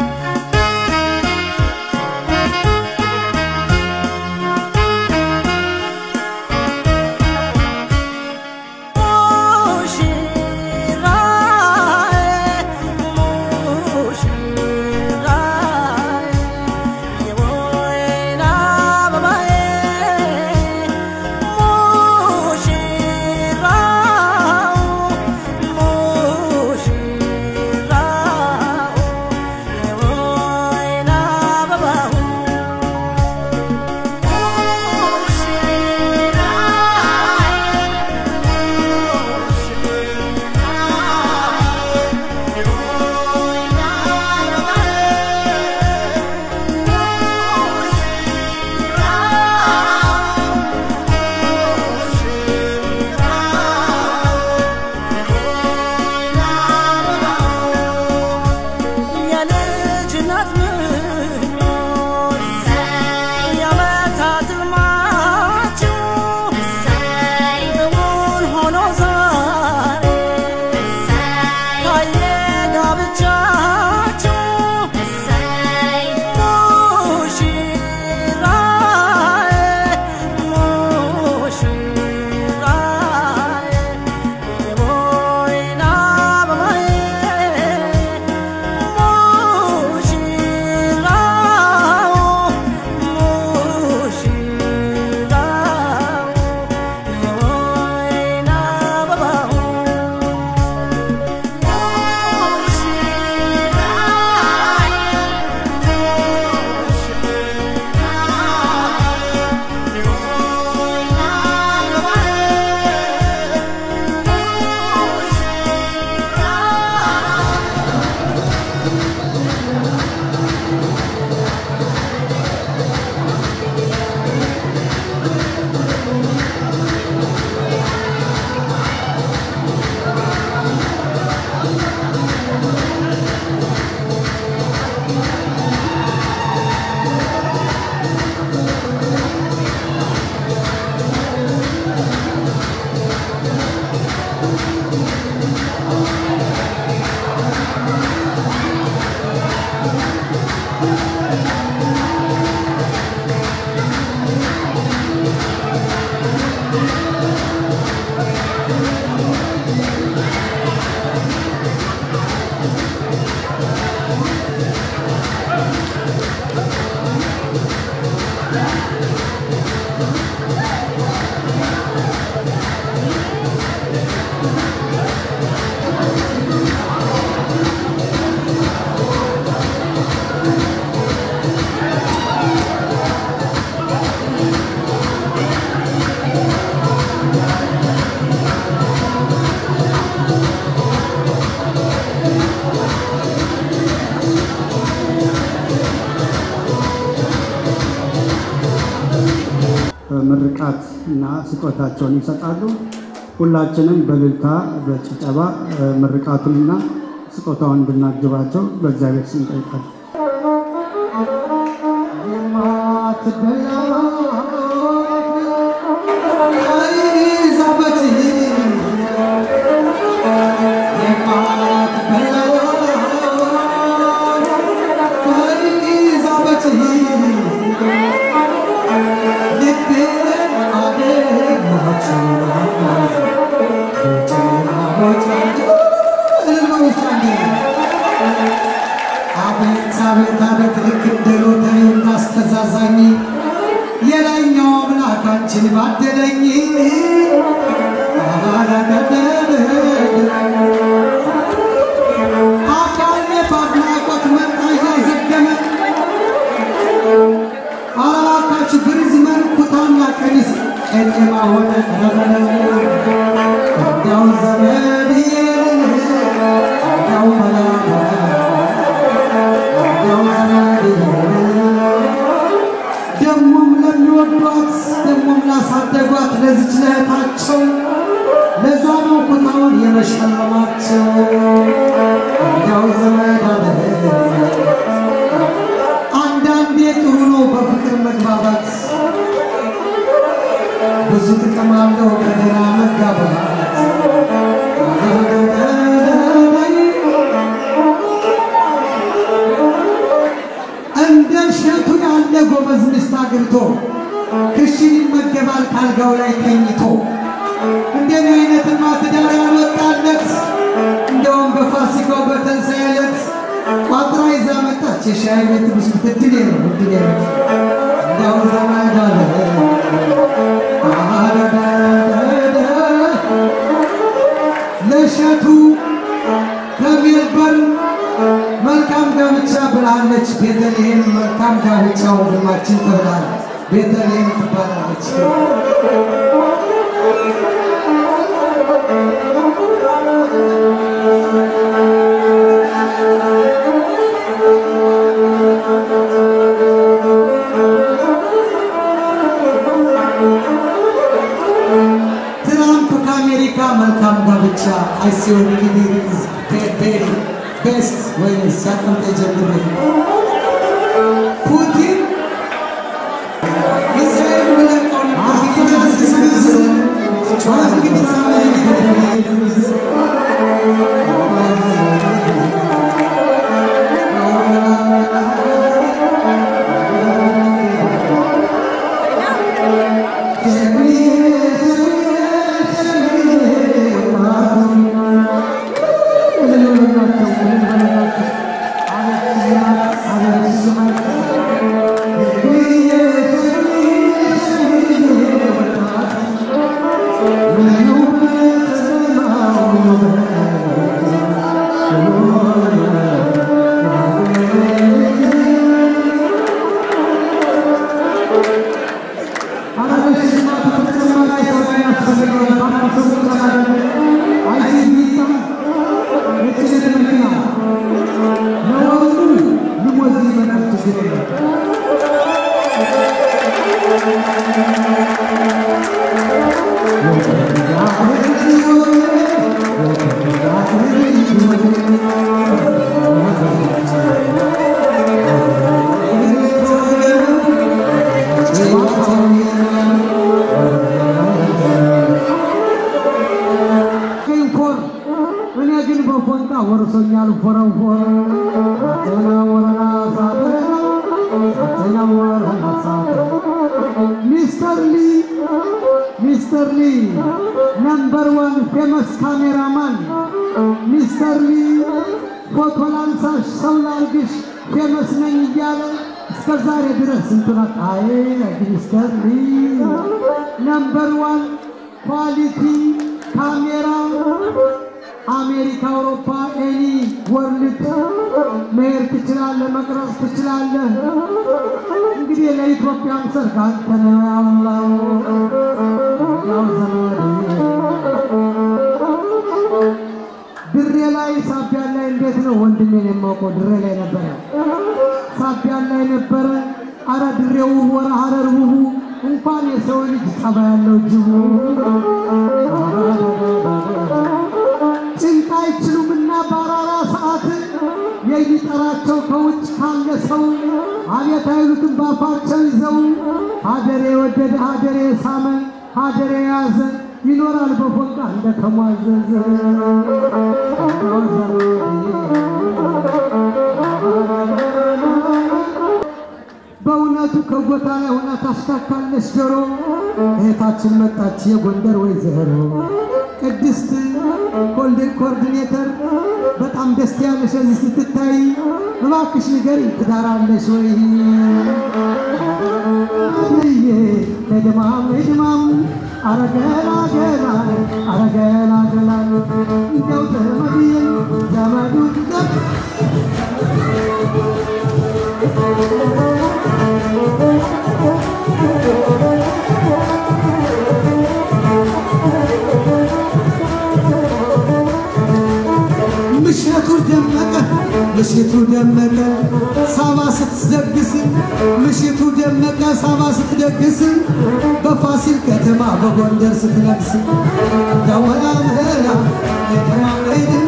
የልጅነት ምኞት የዓመታት ሕልማችሁ እውን ሆኖ ዛሬ ታየ ጋብቻችሁ ሙሽራዬ ሙሽራዬ የወይን አበባዬ ምርቃት እና ስጦታቸውን ይሰጣሉ። ሁላችንም በእልልታ በጭብጨባ እ፣ ምርቃቱንና ስጦታውን እንድናጅባቸው በእግዚአብሔር ስም እንጠይቃለን። ኤሊዛቤት ጌታችን ባደለኝ አካሌ በአድናቆት መጣ እያዘገመ አራካችሁ ብርዝመን ኩታና ቀሚስ ጨለማ ሆነ እንዲያው ዘመድ እንዲያው መላጋ እንዲያው ዘመድ ደሞም ለሚወዷት ደሞም ላሳደጓት ለዚች ለእህታቸው ለዛ ነው ኩታውን የመሸለማቸው እንዲያው ዘመድ አለ አንዳንዴ ጥሩ ነው በፍቅር መግባባት፣ ብዙ ጥቅም አለው ከደህና መጋባት። እንደ እሸቱ ያለ ጎበዝ ሚስት አግብቶ ክሽን ይመገባል ካልጋው ላይ ተኝቶ። እንደኔ አይነትማ ትዳር ያልወጣለት እንደውም በፋሲካው በትንሣኤ ዕለት ቋጥራ ይዛ መጣች። የሻይ ቤት ብስኩት እድሌ ነው እድሌ ነው እንደው ዘመድ አለ ለእሸቱ ከሜልበርን መልካም ጋብቻ ብላለች። ቤተልሔም መልካም ጋብቻ ወንድማችን ተብላል። ቤተልሔም ትባላለች። ትራምፕ ከአሜሪካ መልካም ጋብቻ አይሲሆን እንግዲህ ቤሪ ቤስት ወይም ሲያቀምጠ ጀምሮ ፑቲን እስራኤል ብለቀው ፎር እኔ ግን በፎንታ ወርሶኛል ፎረንፎር አተና ወረና ሳተና አተና ወረና ሳተና ሚስተር ሊ ሚስተር ሊ ነምበር ዋን ፌመስ ካሜራማን ሚስተር ሊ ፎቶ ላንሳሽ ሰው ላርግሽ ፌመስ ነኝ እያለ እስከ ዛሬ ድረስ ስንቱናት አይ ሚስተር ሊ ነምበር ዋን ኳሊቲ ካሜራ አሜሪካ፣ አውሮፓ፣ ኤኒ ወርልድ መሄድ ትችላለህ፣ መቅረጽ ትችላለህ። እንግዲህ ለኢትዮጵያም ሰርግ አንተ ነው ያለው ያው ዘመድ ድሬ ላይ ሳቢያን ላይ እንዴት ነው ወንድሜን የማውቀው ድሬ ላይ ነበረ፣ ሳቢያን ላይ ነበረ። አረ ድሬው ወረ ሀረር ውቡ እንኳን የሰው ልጅ ጸባ ያለው ጅቡ ጭንቅ አይችሉምና በአራራ ሰዓት የሚጠራቸው ከውጭ ካለ ሰው አቤት አይሉትም ባፋቸው ይዘው ሀገሬ የወደደ ሀገሬ የሳመ ሀገሬ የያዘ ይኖራል በፎንቃ እንደተሟዘዘ በእውነቱ ከቦታ ላይ ሆና ታሽካካለች ጆሮ እህታችን መጣች የጎንደር ወይዘሮ ቅድስት ኮኦርዲኔተር በጣም ደስ ያለሽ እዚህ ስትታይ እባክሽ ንገሪ ትዳር አለሽ ወይ? ልዬ ለድማም ለድማም አረገላ ገላ አረገላ ገላ እንደው ዘመድዬ ዘመዱ ምሽቱ ደመቀ ምሽቱ ደመቀ ሳባ ስትደግስ ምሽቱ ደመቀ ሳባ ስትደግስ በፋሲል ከተማ በጎንደር ስትነግስ ደወላ ምህላ ለድማ ለድማ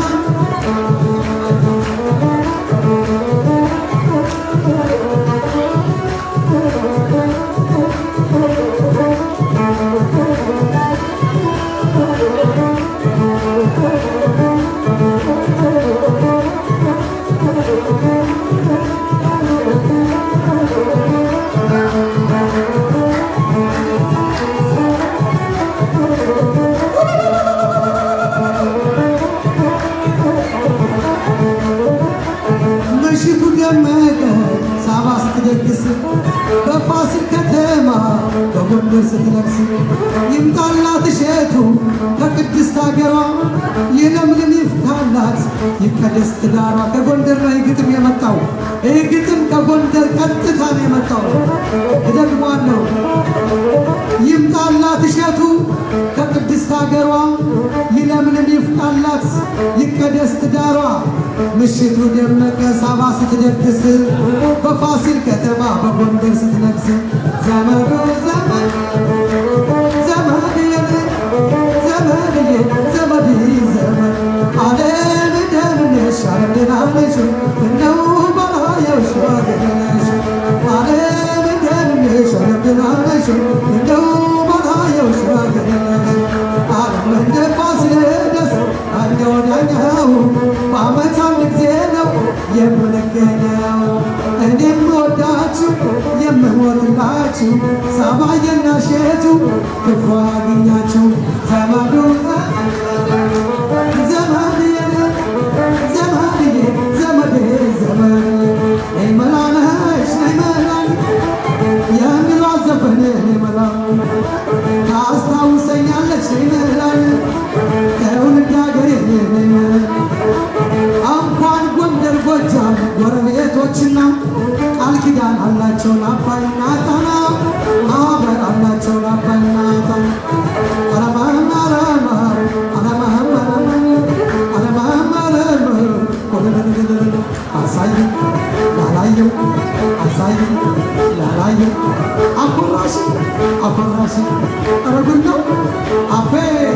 ምሽቱ ደመቀ ሳባ ስትደግስ በፋሲል ከተማ በጎንደር ስትነግስ ይምጣላት እሸቱ ከቅድስት ሀገሯ የለምለም ይፍታላት ይቀደስ ትዳሯ። ከጎንደር ላይ ግጥም የመጣው ይህ ግጥም ከጎንደር ቀጥታ ነው የመጣው። እደግሟለሁ። ይምጣላት እሸቱ ከቅድስት ሀገሯ ይለምልም ይፍታላት ይቀደስ ትዳሯ። ምሽቱ ደመቀ ሳባ ስትደግስ በፋሲል ከተማ በጎንደር ስትነግስ ዘመዱ ዘመድ ዘመድዬ ዘመድዬ ዘመድ ዘመድ አለም እንደምነሽ አለም ደህና ነሽ እንደው ባላየሽ ወገነሽ አለም እንደምነሽ አለም ደህና ነሽ እንደው ባላየሽ ወገነሽ አለም እንደ ፋሲለደስ አንደ ወዳኛው በዓመት አንድ ጊዜ ነው የምንገኘው እኔም ወዳችሁ የምሞትላችሁ ሳባዬና ሼቱ ክፉ አግኛችሁ ዘመዱ ዘመድዬ ዘመድዬ ዘመዴ ዘመድ ነይ መላነሽ ነይ መላን የሚሏት ዘፈን ነይ መላ ታስታውሰኛለች ነይ መላን ከውልድ ሀገሬ ነይ መላን እንኳን ጎንደር ጎጃም ጎረቤቶችና ቃል ኪዳን አላቸው ለአባይና ጣና ማህበር አላቸው ለአባይና ጣና አረማም አረማ አረማም አረማም አረማም አረማም አሳይ ላላየው አሳይ ላላየው አኮራሽ አኮራሽ አረጉን ነው አቤ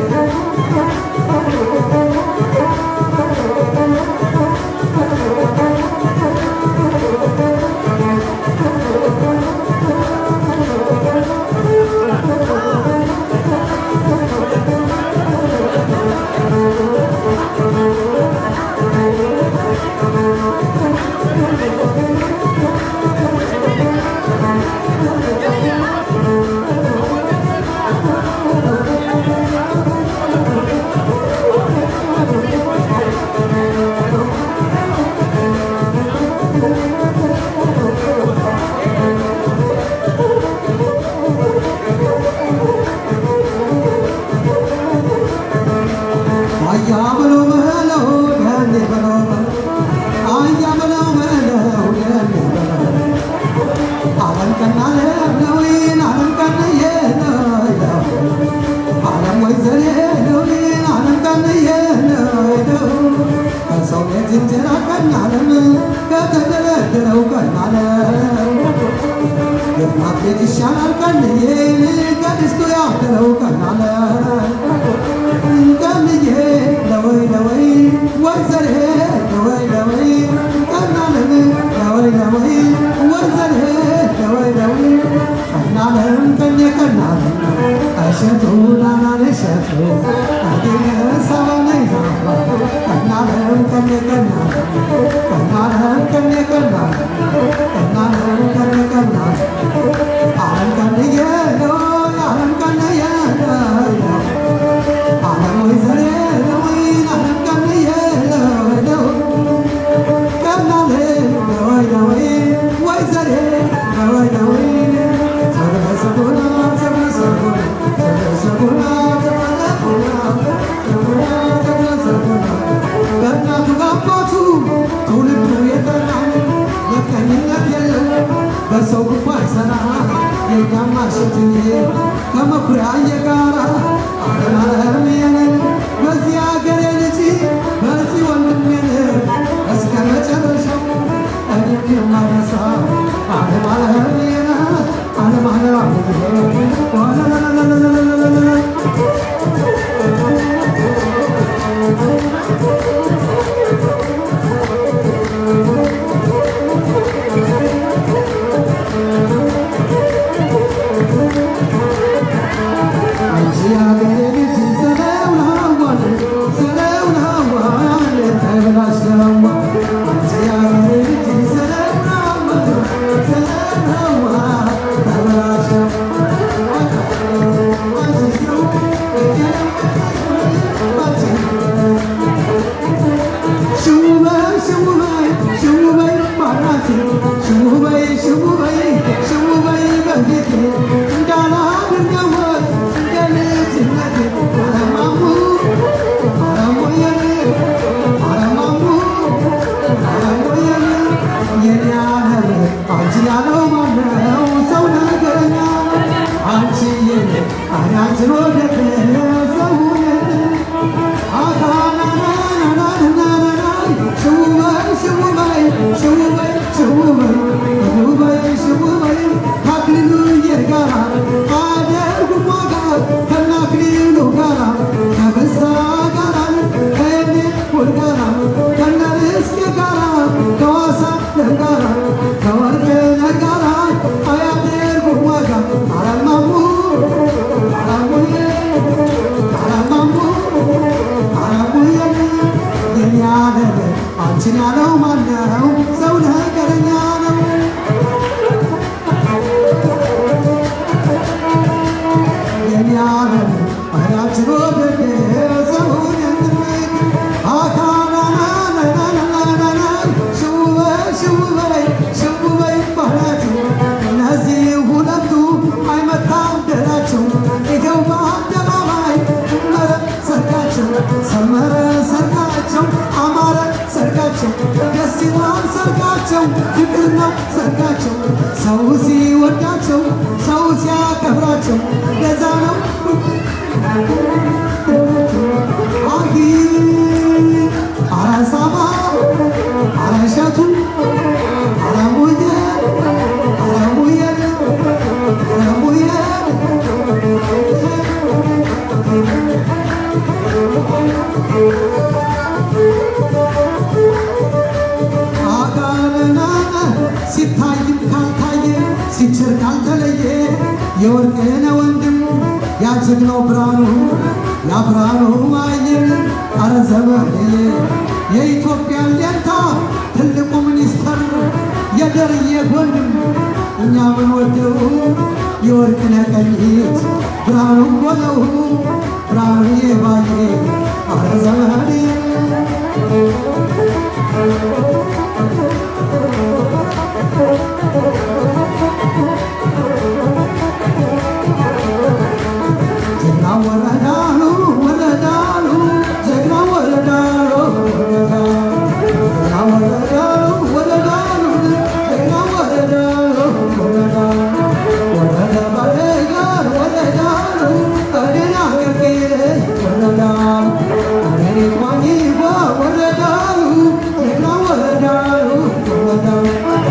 አያ በለው በለው ያኔ በለው አያ በለው በለው ያኔ በለው ዓለም ቀና ለውይን ዓለም ቀንየ ነው ዓለም ወይ ዘሬ ለውይን ዓለም ቀንየ ነው ከሰው ቤት እንጀራ ቀን ዓለም ከተደረደረው ቀን ዓለም የእናት ቤት ይሻላል ቀንዬን ከድስቱ ያደረው ቀን ዓለም ቀንዬ ለወይ ለወይ ወይ ዘሬ ለወይ ለወይ ቀናለም ለወይ ለወይ ወይ ዘሬ ለወይ ለወይ ቀናለም ቀኜ ቀናለም እሸቱ ናናን እሸቱ አዲነ ሰባነይ ዛባ ቀናለም ቀኜ ቀናለም ቀናለም ቀኜ ቀናለም ቀናለም ቀኜ ቀናለም ዓለም ቀንዬ ነው ዓለም ቀንዬ ነው ዓለም ወይ ዘሬ ለወይ ሽውበይ ሽውበይ ሽውበይ ከአክሊሉዬ ጋራ አደርጉም ዋጋ ከነአክሊሉ ጋራ ከበዛ ጋራ ከእኔ ውድ ጋራ ከነርስቄ ጋራ ከዋሳለም ጋራ ከወርቅነህ ጋራ አያደርጉም ዋጋ አረማሙ አረሙዬ አረማሙ አረሙዬ የኔ ዓለም አንቺን ያለው ማነው? ሰው ነገረኛ ነው። የኔ ዓለም አይናችን ወደደ ሰውን የትንቅ አካናናናናናናና ሽውበይ ሽውበይ ሽውበይ ባህላችሁ እነዚህ ሁለቱ አይመታም ደላቸው ይኸው በአደባባይ መረ ሰርጋቸው ሰመረ ሰርጋቸው አማረ ሰርጋቸው ደስ ይላል ሰርጋቸው ፍቅር ነው ሰርጋቸው ሰው ሲወዳቸው ሰው ሲያከብራቸው ለዛ ነው አጊ አረሳማ አረሸቱ አረሙየ አረሙየ አረሙየ አጋነናነ ሲታይም ካልታየ ሲችር ካልተለየ የወርቅነ ወንድም ያጀግናው ብርሃኑ ያ ብርሃኑ አየን አረ ዘመንዬ የኢትዮጵያን ሌንታ ትልቁ ሚኒስተር የደርዬ ወንድም እኛ ምን ወደው የወርቅነ ቀኝት ብርሃኑ ቦለው ብርሃኑዬ ባዬ አረ ዘመኔ ጀግና ወረዳሉ ወረዳሉ ጀግና ወረዳሉ ጀግና ወረዳሉ ወረዳሉ ጀግና ወረዳሉ ወረዳሉ ወረዳ ባለጋር ወረዳሉ እኔን አገልግል ወረዳሉ እኔን ማኝባ ወረዳሉ ጀግና ወረዳሉ ወረዳሉ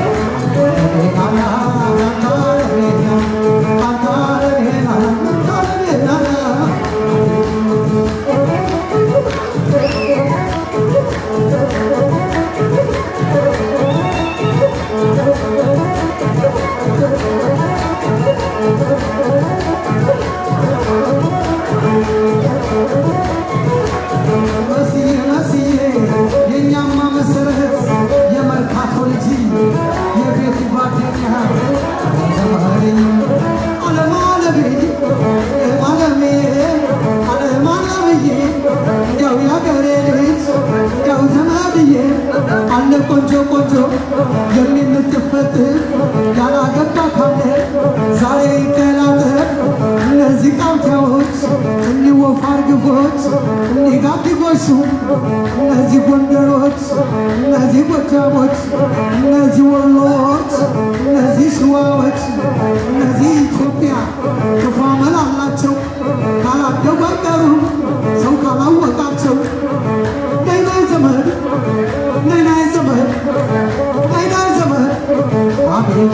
መስዬ መስዬ የእኛማ መሰረት የመርካቶ ልጅ የቤቱ ጓደኛ ተማሪኝ አለም አለሜ አለሜ አለም አለምዬ እንዲያው ያገሬ ልጅ እንዲያው ዘመድዬ አለ ቆንጆ ቆንጆ የምትፈት ያላገባ ካለ ዛሬ ይቀላጠፍ እነዚህ ቃውቲያዎች እኒህ ወፋር ግፎች እኒህ ጋቢጎሹ እነዚህ ጎንደሮች እነዚህ ጎጃሞች እነዚህ ወሎዎች እነዚህ ሸዋዎች እነዚህ ኢትዮጵያ ክፉ አመል አላቸው ካላደጉ አይቀሩም ሰው ካላወቃቸው ነይ ነይ ዘመድ ነይ ነይ ዘመድ ነይ ነይ ዘመድ አቤት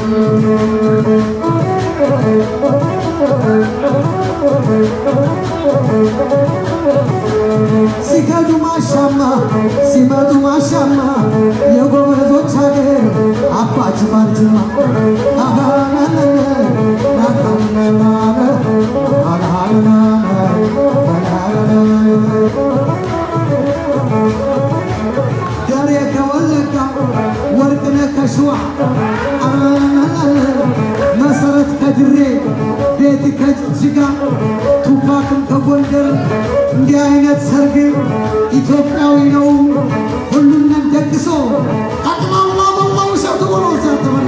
ሲከዱ ማሻማ ሲመጡ ማሻማ የጎበዞች ሀገር አባች ባልጅማ አሃናነነ ናታነናነ አልሃናነ ደሬ ከወለጋ ወርቅነ ከሸዋ መሰረት ከድሬ ቤት ከጅጅጋ ቱፓክም ከጎንደር እንዲህ አይነት ሰርግ ኢትዮጵያዊ ነው ሁሉንም ደግሶ ጠቅላላ መላው ሰው ትቦሎ ሲያተበላ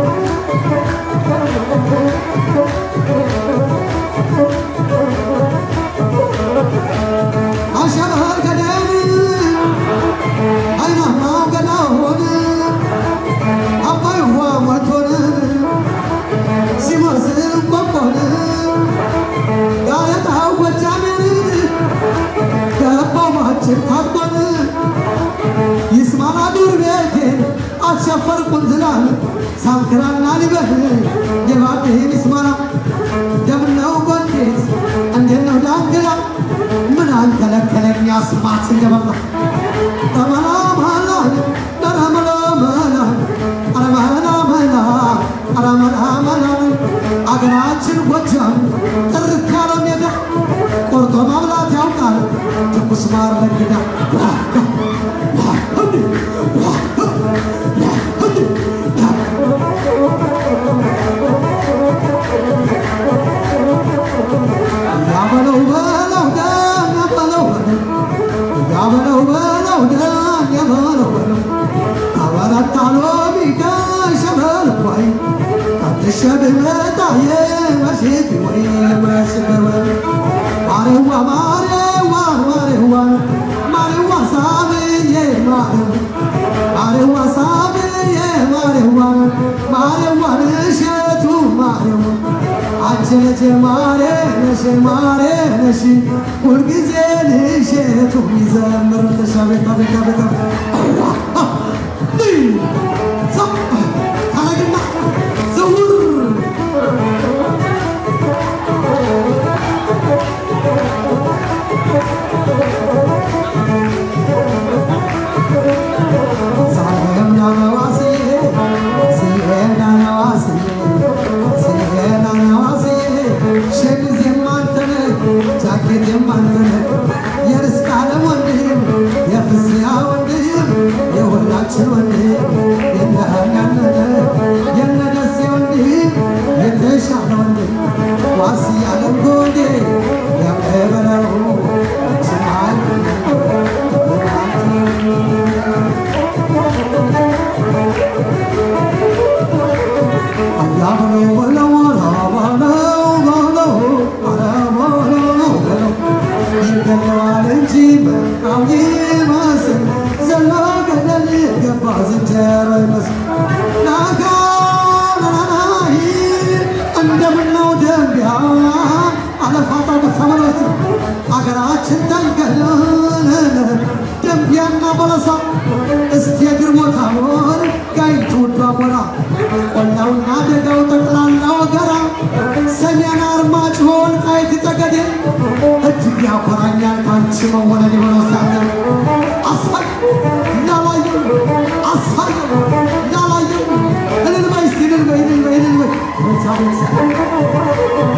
አሸባር ገዳን አይናማ ገዳ ሆነ አባይ ውሃ ሞልቶን ሲመስል ቆቆን ጋለጣው ጎጃምን ገባው ማችን ታቆን ይስማና ዱር ቤቴን አሸፈር ቁንዝላል ሳንክራና ሊበህ የባብህ ሚስማራ እንደምነው ጎንዴት እንዴት ነው ዳንግላ ምን አንከለከለኝ አስማት ገበላ ተመላ መላ ተረመላ መላ አረመላ መላ አረመላ መላ አገራችን ጎጃም ጥርት ያለ ሜዳ ቆርጦ ማብላት ያውቃል ትኩስ ማር ለግዳ ያበለው በለው ደም ያበለው በለው ያበለው በለው ደም ያበለው በለው አበረታ ሎሚ ከሸበል ወይ ከትሸ ብመጣ የመሽት ወይ መስበበ ማሬዋ ማሬዋ ማሬዋ ማሬዋ ሳብዬ ማሬዋ ማሬዋ ሳብዬ ማሬዋ ማሬዋ እሸቱ ማሬዋ አንቺ ነሽ ማሬ ነሽ ማሬ ነሽ ሁልጊዜ ልሸቱ ይዘምር ተሻቤታ ቤታ ቤታ ታረግና ዘውር የሁላችን ወንድም የነህናነነ የነደሴ ወንድም የተሻለ ወንድም ዋስ ያለም ጎዴ የምበለው ስማል አያበለው በለው አራበለው በለው አራበለው በለው ይገለዋል እንጂ በቃው ይመስል ዘሎ ገደል ገባ ዝንጀሮ ይመስል ናጋ ናናይ እንደምነው ደንቢያ አለፋጣው በተመለስ አገራችን ተንገለለ ደንቢያና በለሳ እስቲ የእግር ቦታ ሆን ጋይቱ ውዷ ሞራ ቆላውና ደጋው ጠቅላላ ወገራ ሰሜን አርማጭሆ ወልቃይት ጠገዴ እጅግ ያኮራኛል ካንቺ መወለድ የሆነው ሳለ አሳይ እንዳላየ አሳይ እንዳላየ እልል በይ እስቲ እልል በይ እልል በይ እልል በይ በዛ በዛ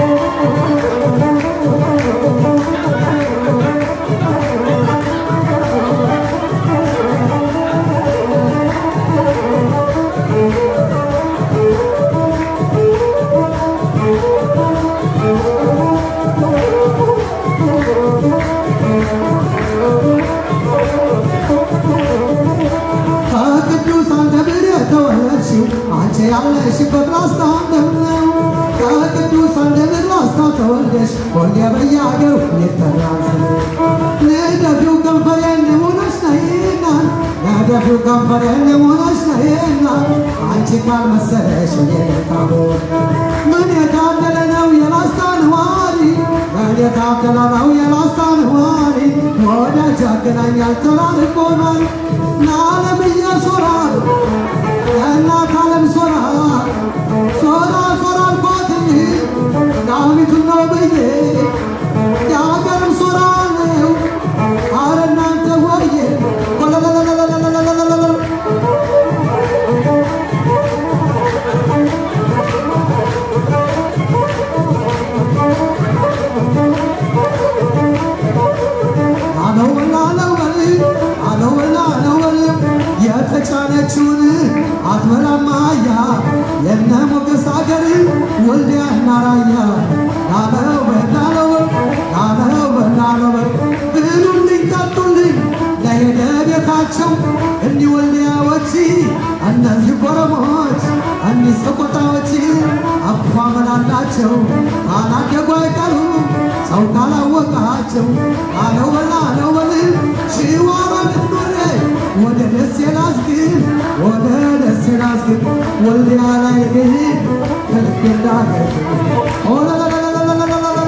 ከቅዱሳን ደብር የተወለድሽው አንቺ ያለሽበት ላስታ እንደምነው ከቅዱሳን ደብር ላስታ ተወልደሽ ወልደ በየአገሩ ይጠራል ነደፊው ከንፈሬን ሆነሽ ነይና ነደፊው ከንፈሬን ሆነሽ ነይና አንቺ ካልመሰለሽ የታቦ ምን የታደለ ነው የላስታ ነዋሪ ምን የታደለ ነው የላስታ ነዋሪ ወዳጅ ያገናኛል ተራርቆናል ለዓለምዬ ሶራ የእናት ዓለም ሶራ ሶራ ሶራ አልኳት ዳዊቱን ነው ብዬ የአገርም ሶራ ነው አረ እናንተ ወየ ወለለለለለለለለለለ አለውላ አለወል አለውላ አለወል የተጫነችውን አትበላም አህያ የነ ሞገስ አገር ወልዲያና ራያ ላለው በላለው ላለው በላለው ብሉልኝ ጠጡልኝ ለሄደ ቤታቸው እኒህ ወልዲያዎች እነዚህ ኮረሞች እኒህ ሰቆጣዎች አኳመን አላቸው ካላደጉ አይቀሩም ሰው ካላወቃቸው አለው በላ አለው በል ሽዋሮ ድንዶሬ ወደ ደሴ ላስግብ ወደ ደሴ ላስግብ ወልዲያ ላይ ግን ከልቤ እንዳገር ኦለለለለለለለለለ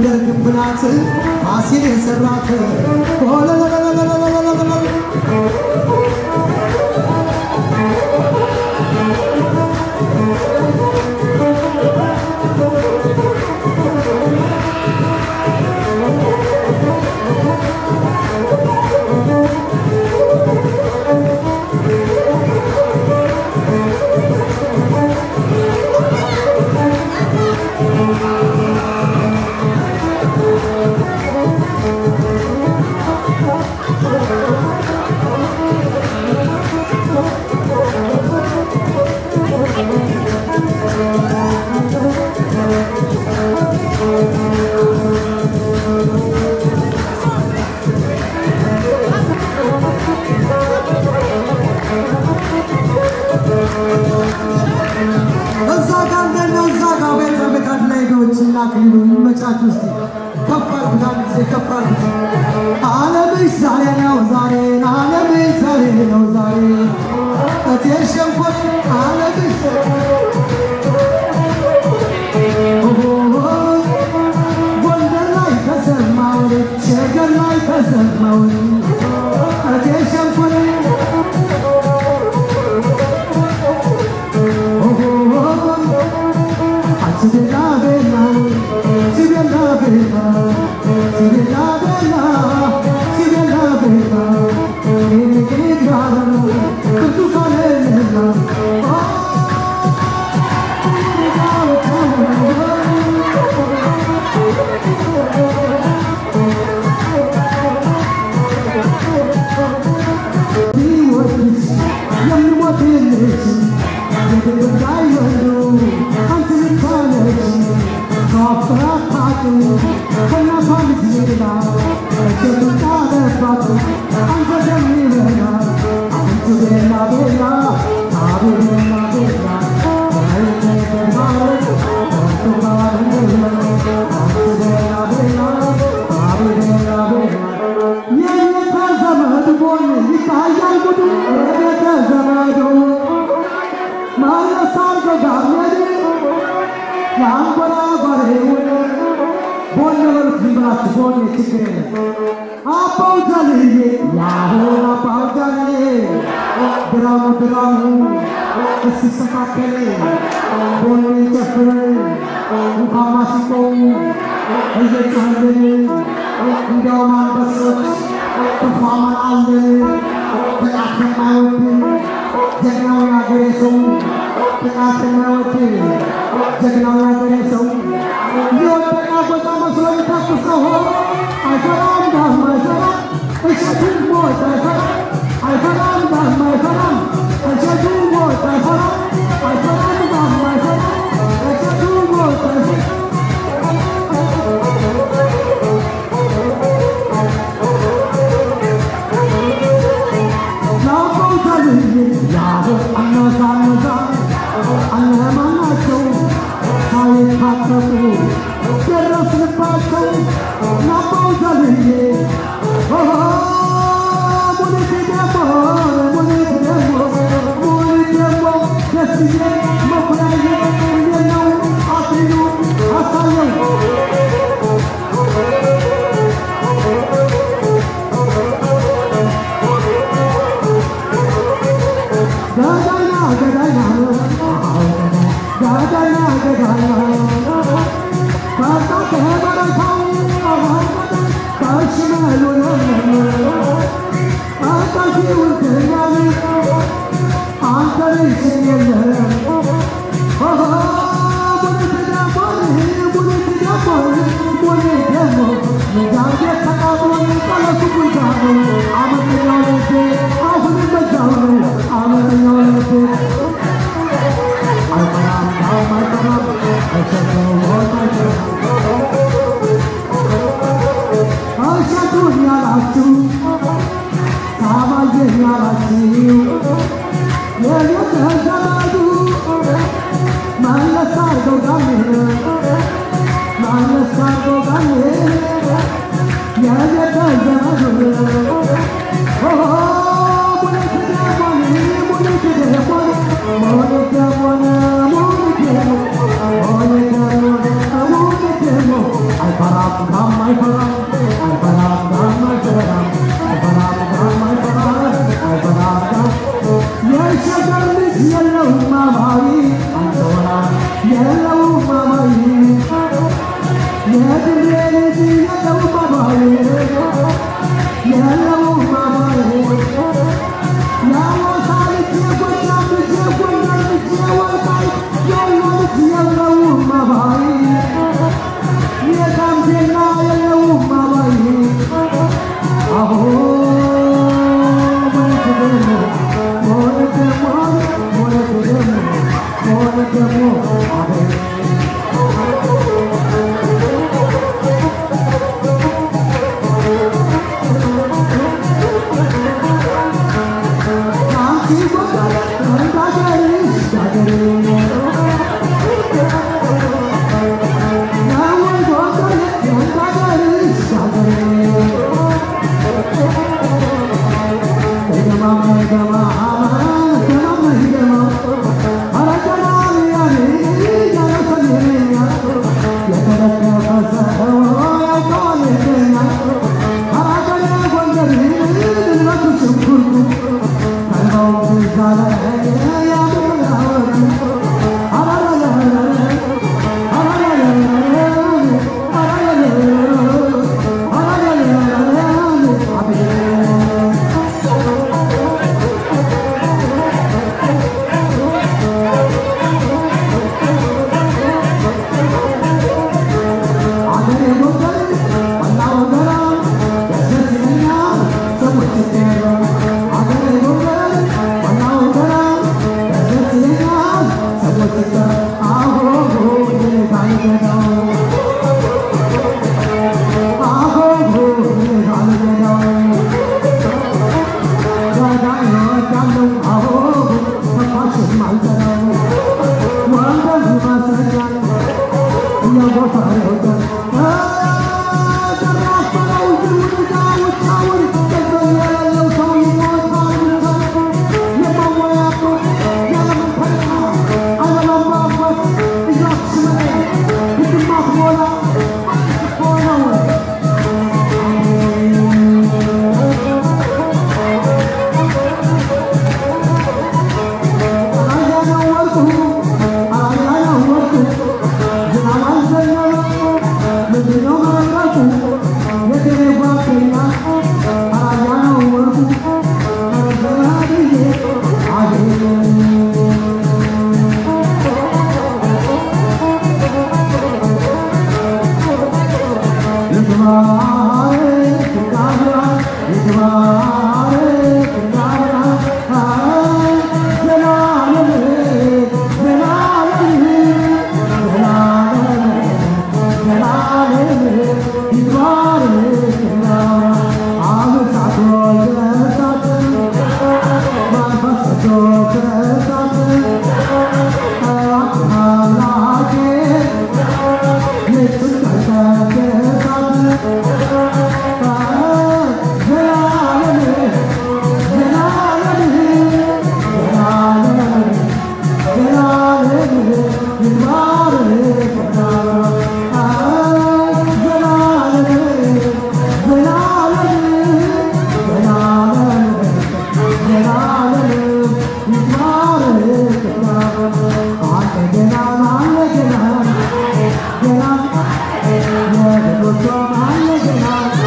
የጎንደር ግንብ ናት ፋሲል የሰራት እዛ ጋር እንደነ እዛ ጋር ቤተ ምጣድ ላይ ዶችና ክሊሉ ይመቻች ውስጥ ከፍ አድርጉት፣ አንድ ጊዜ ከፍ አድርጉት። ዓለምሽ ዛሬ ነው ዛሬ ዓለምሽ ዛሬ ነው ዛሬ እቴ ሸንኮር ዓለምሽ ጎንደር ላይ ተሰማው ሸገር ላይ ተሰማው እቴ ሸንኮር ድራሙ ድራሙ እስኪስተካከል ቦሌ ጨፍር ውሃ ማሲቆ እየጮህልን እንዲያውም አንበሶች ትፏማን አለ ጥቃት የማይወድ ጀግናው ያገሬ ሰው ጥቃት የማይወድ ጀግናው ያገሬ ሰው የወደቃ ቦታ መስሎ የሚታክሰው አይፈራም ዳም አይፈራም እሸቱን ሞት አይፈራም አይፈራም ዳም አይፈራም እሸቱን ሞት አይፈራም አይፈራም ዳም አይፈራም እሸቱን ሞት አይፈራም Yeah.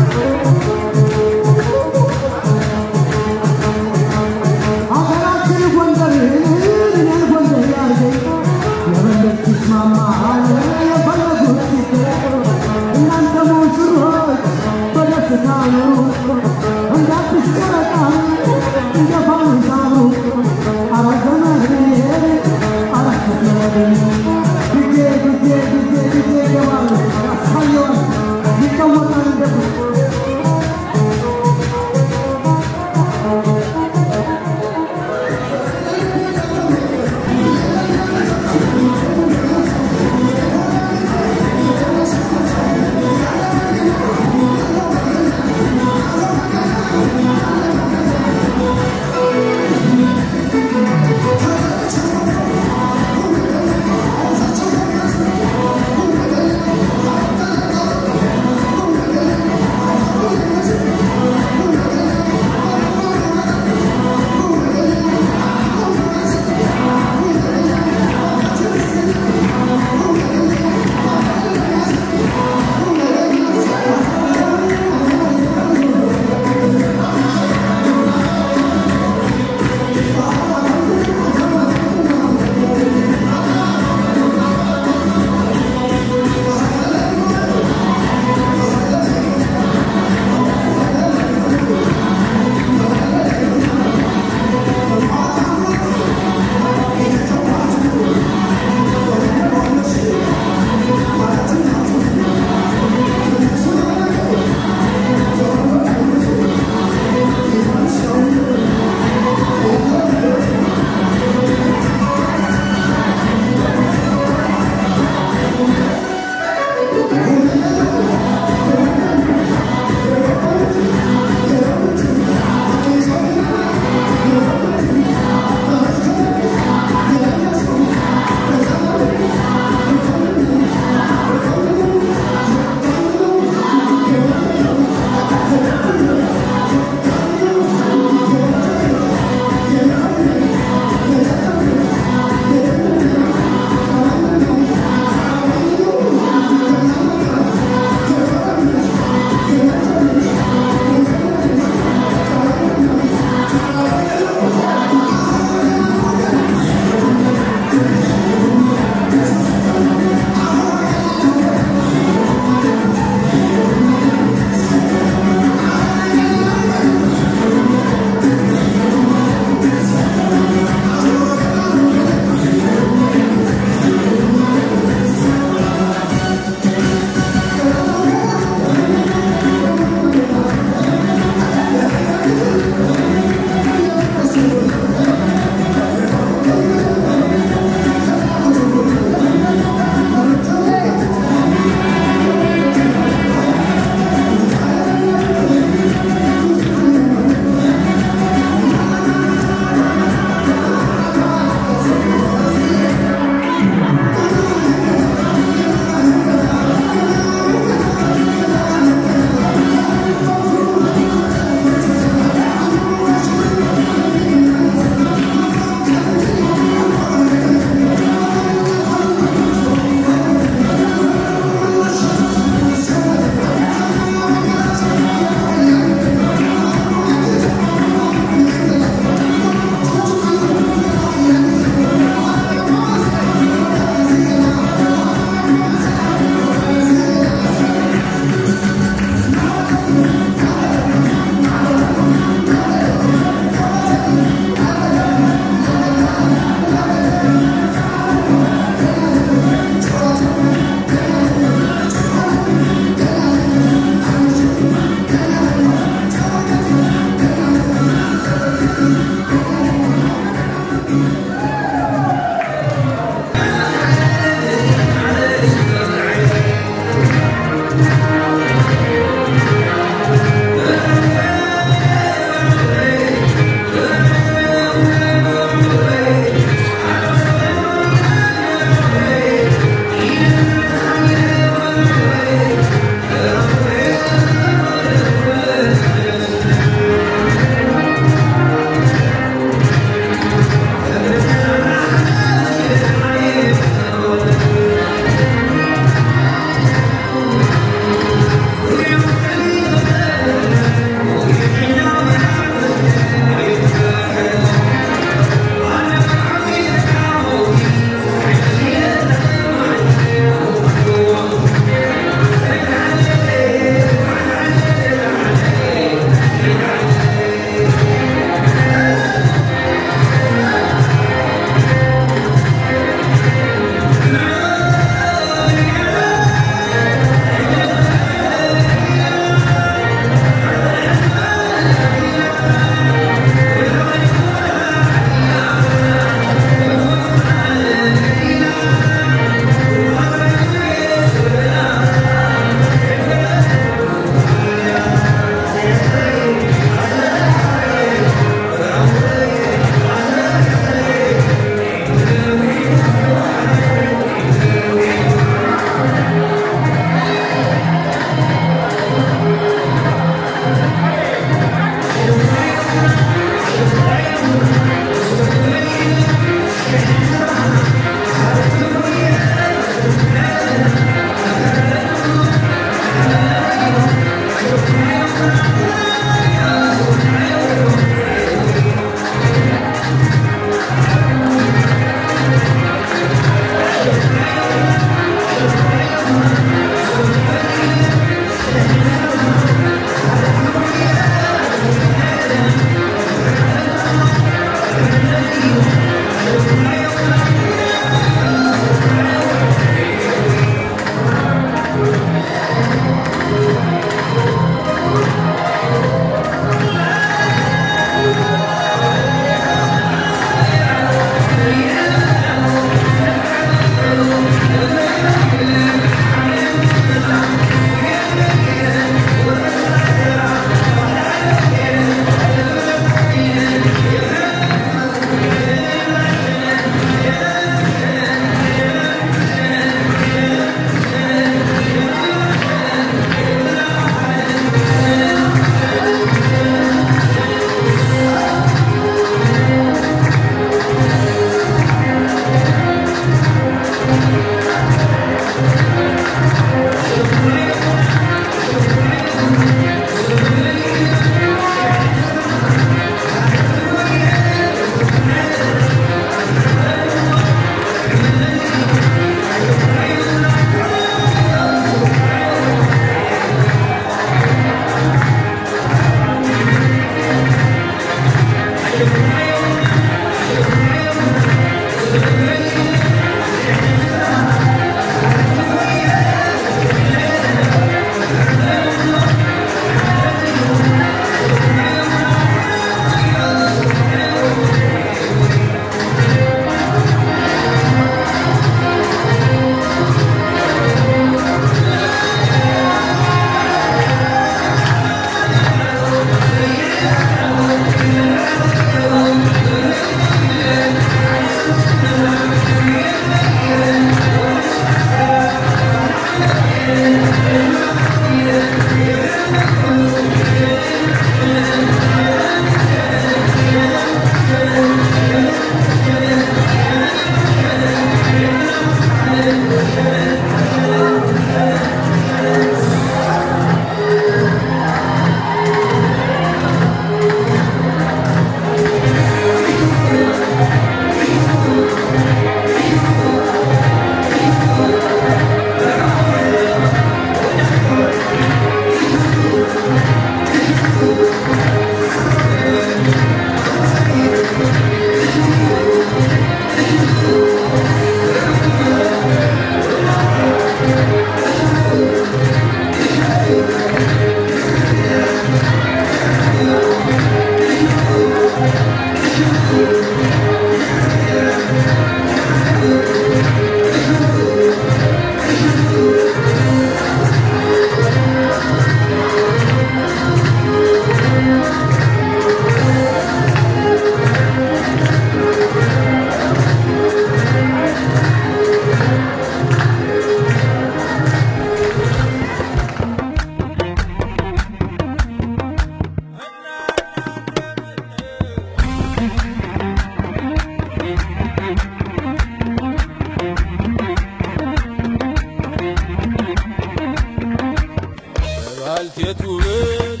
ባልቴቱ ብል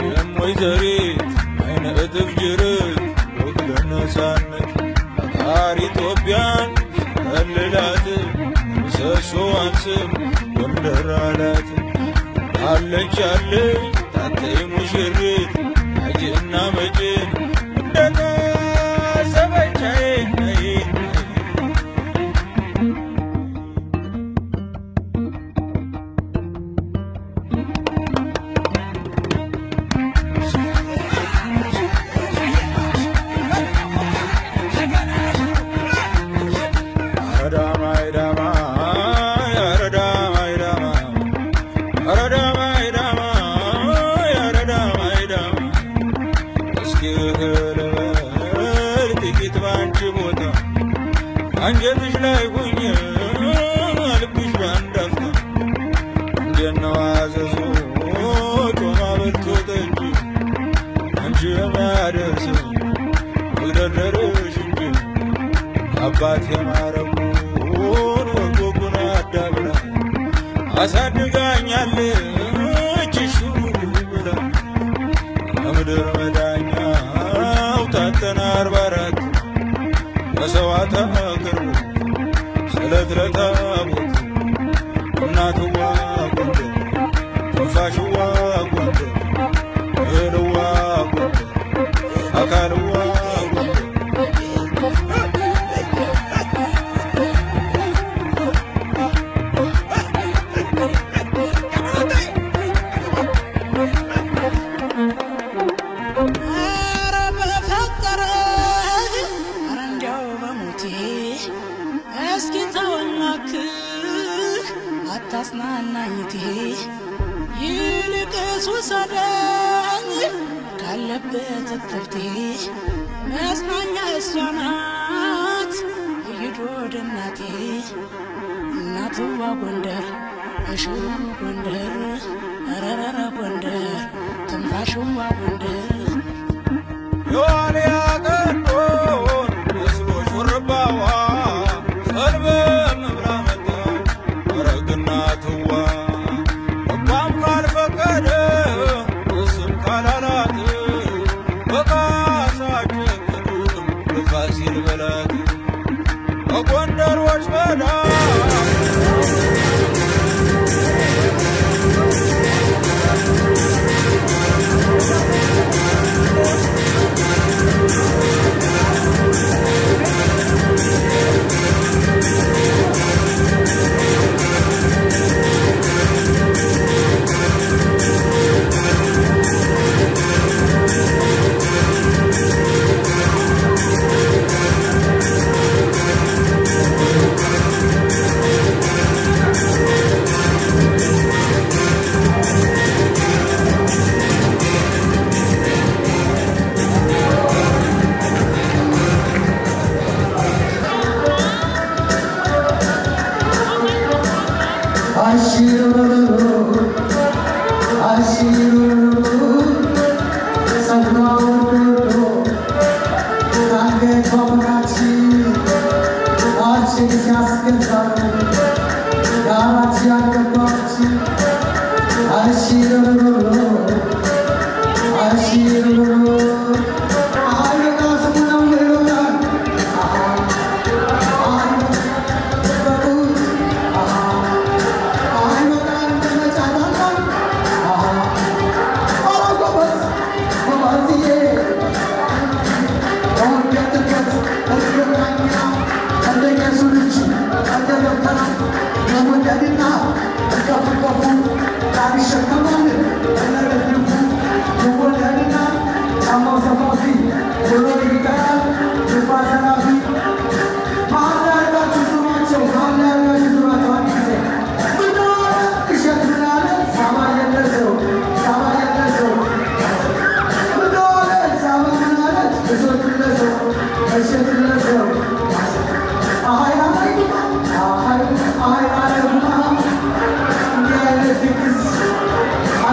የሞይዘሪት አይነ እጥፍ ጅርት ወግ ለነፃነት ፈጣሪ ኢትዮጵያን ከልላት ምሰሶዋን ስም ጎንደር አላት አለች አለች ታተይ ሙሽሪት አጅና መጭን እንደታሰበቻዬ አንጀትሽ ላይ ሁኝ ልብሽ በአንድ አፍታ እንደነው አዘዞ ጮማ በልቶ ጠጅ አንቺ የሚያደርሰው መግደርደርሽ እንጂ አባት የማረጉን ወጎጉን አዳብራ አሳድጋኛለች ሹሩ ብላ ከምድር መዳኛው ታተና አርባ አራት በሰዋታ ቅርቡ ስለ ዕለት ረታቦት እናትዋ ጎንደር ትንፋሽዋ ጎንደር እህልዋ ጎንደር አካልዋ ጎንደር ኧረ በፈጠረ ኧረ እንዲያው በሞቴ እስኪ ተወናክህ አታጽናናኝቴ ይልቅስ ውሰደኝ ካለበት እትብቴ መጽናኛ እሷ ናት እይዶ ወደ እናቴ እናትዋ ጎንደር እሽሩ ጎንደር ረረረ ጎንደር ትንፋሽዋ ጎንደር የዋልያ ቀንዶን መስሎ ሹርባዋ ሰልበ መብላ መጣች አረግና ትዋ ልቧም ካልፈቀደ እስም ካላላት በቃሳ ጀግኑም በፋሲል በላት በጎንደሮች በላት I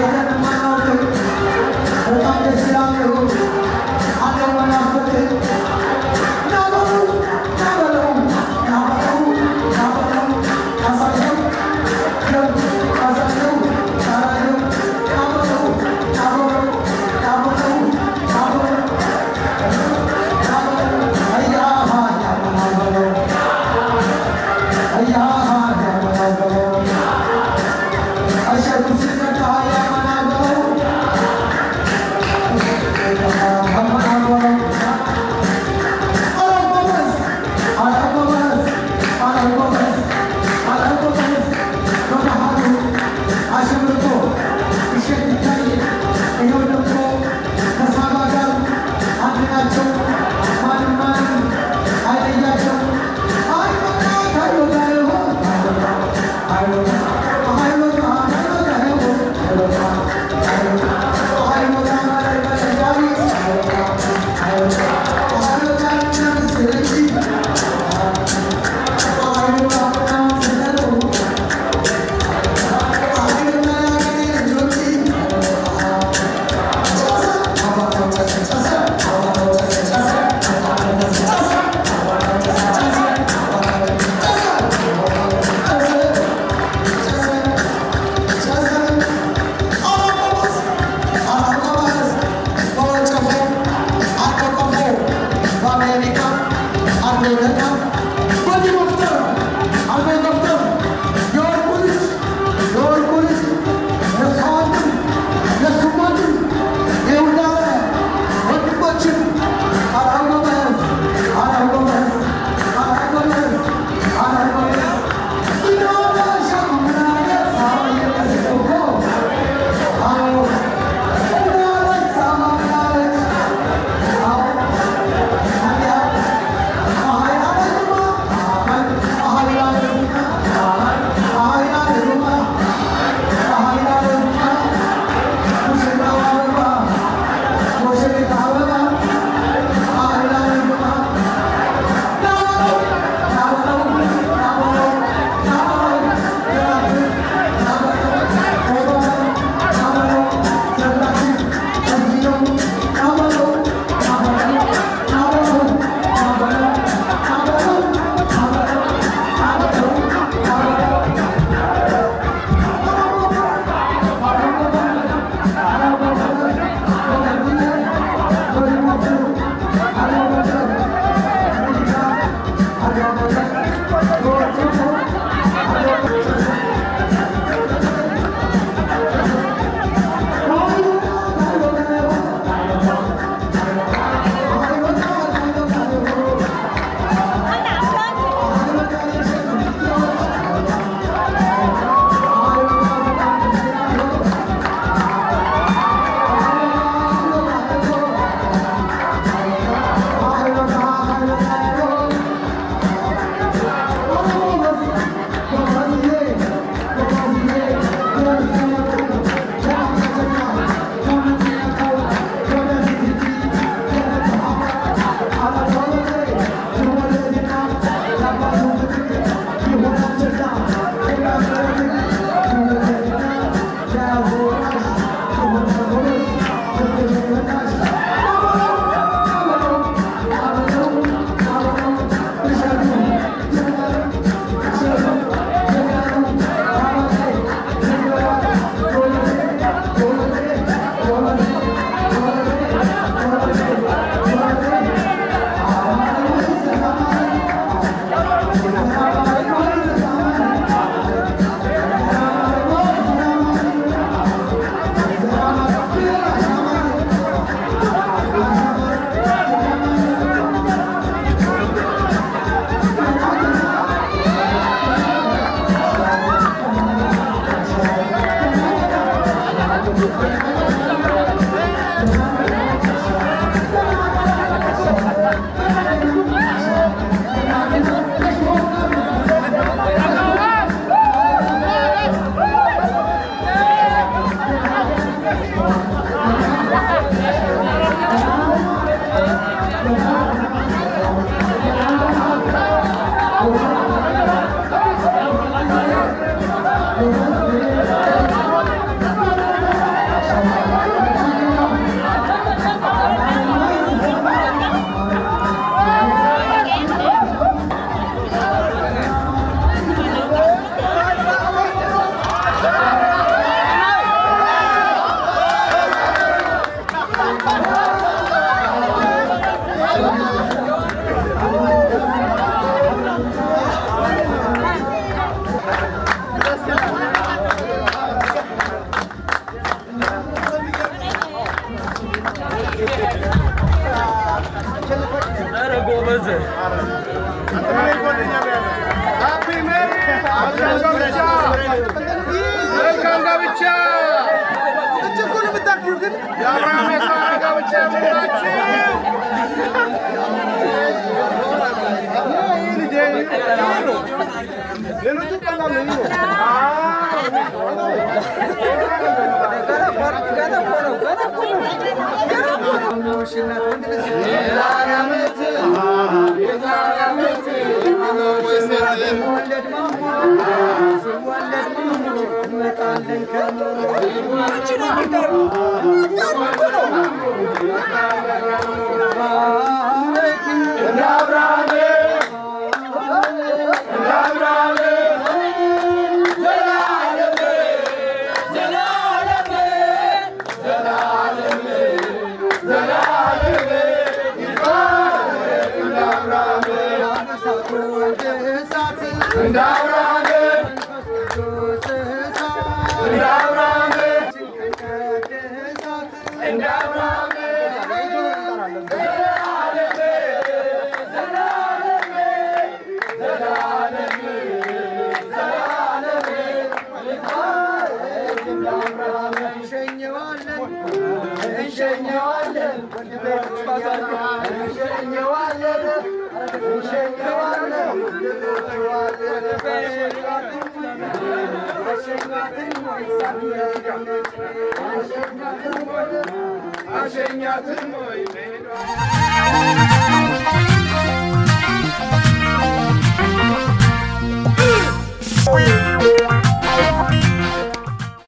አሸኛትን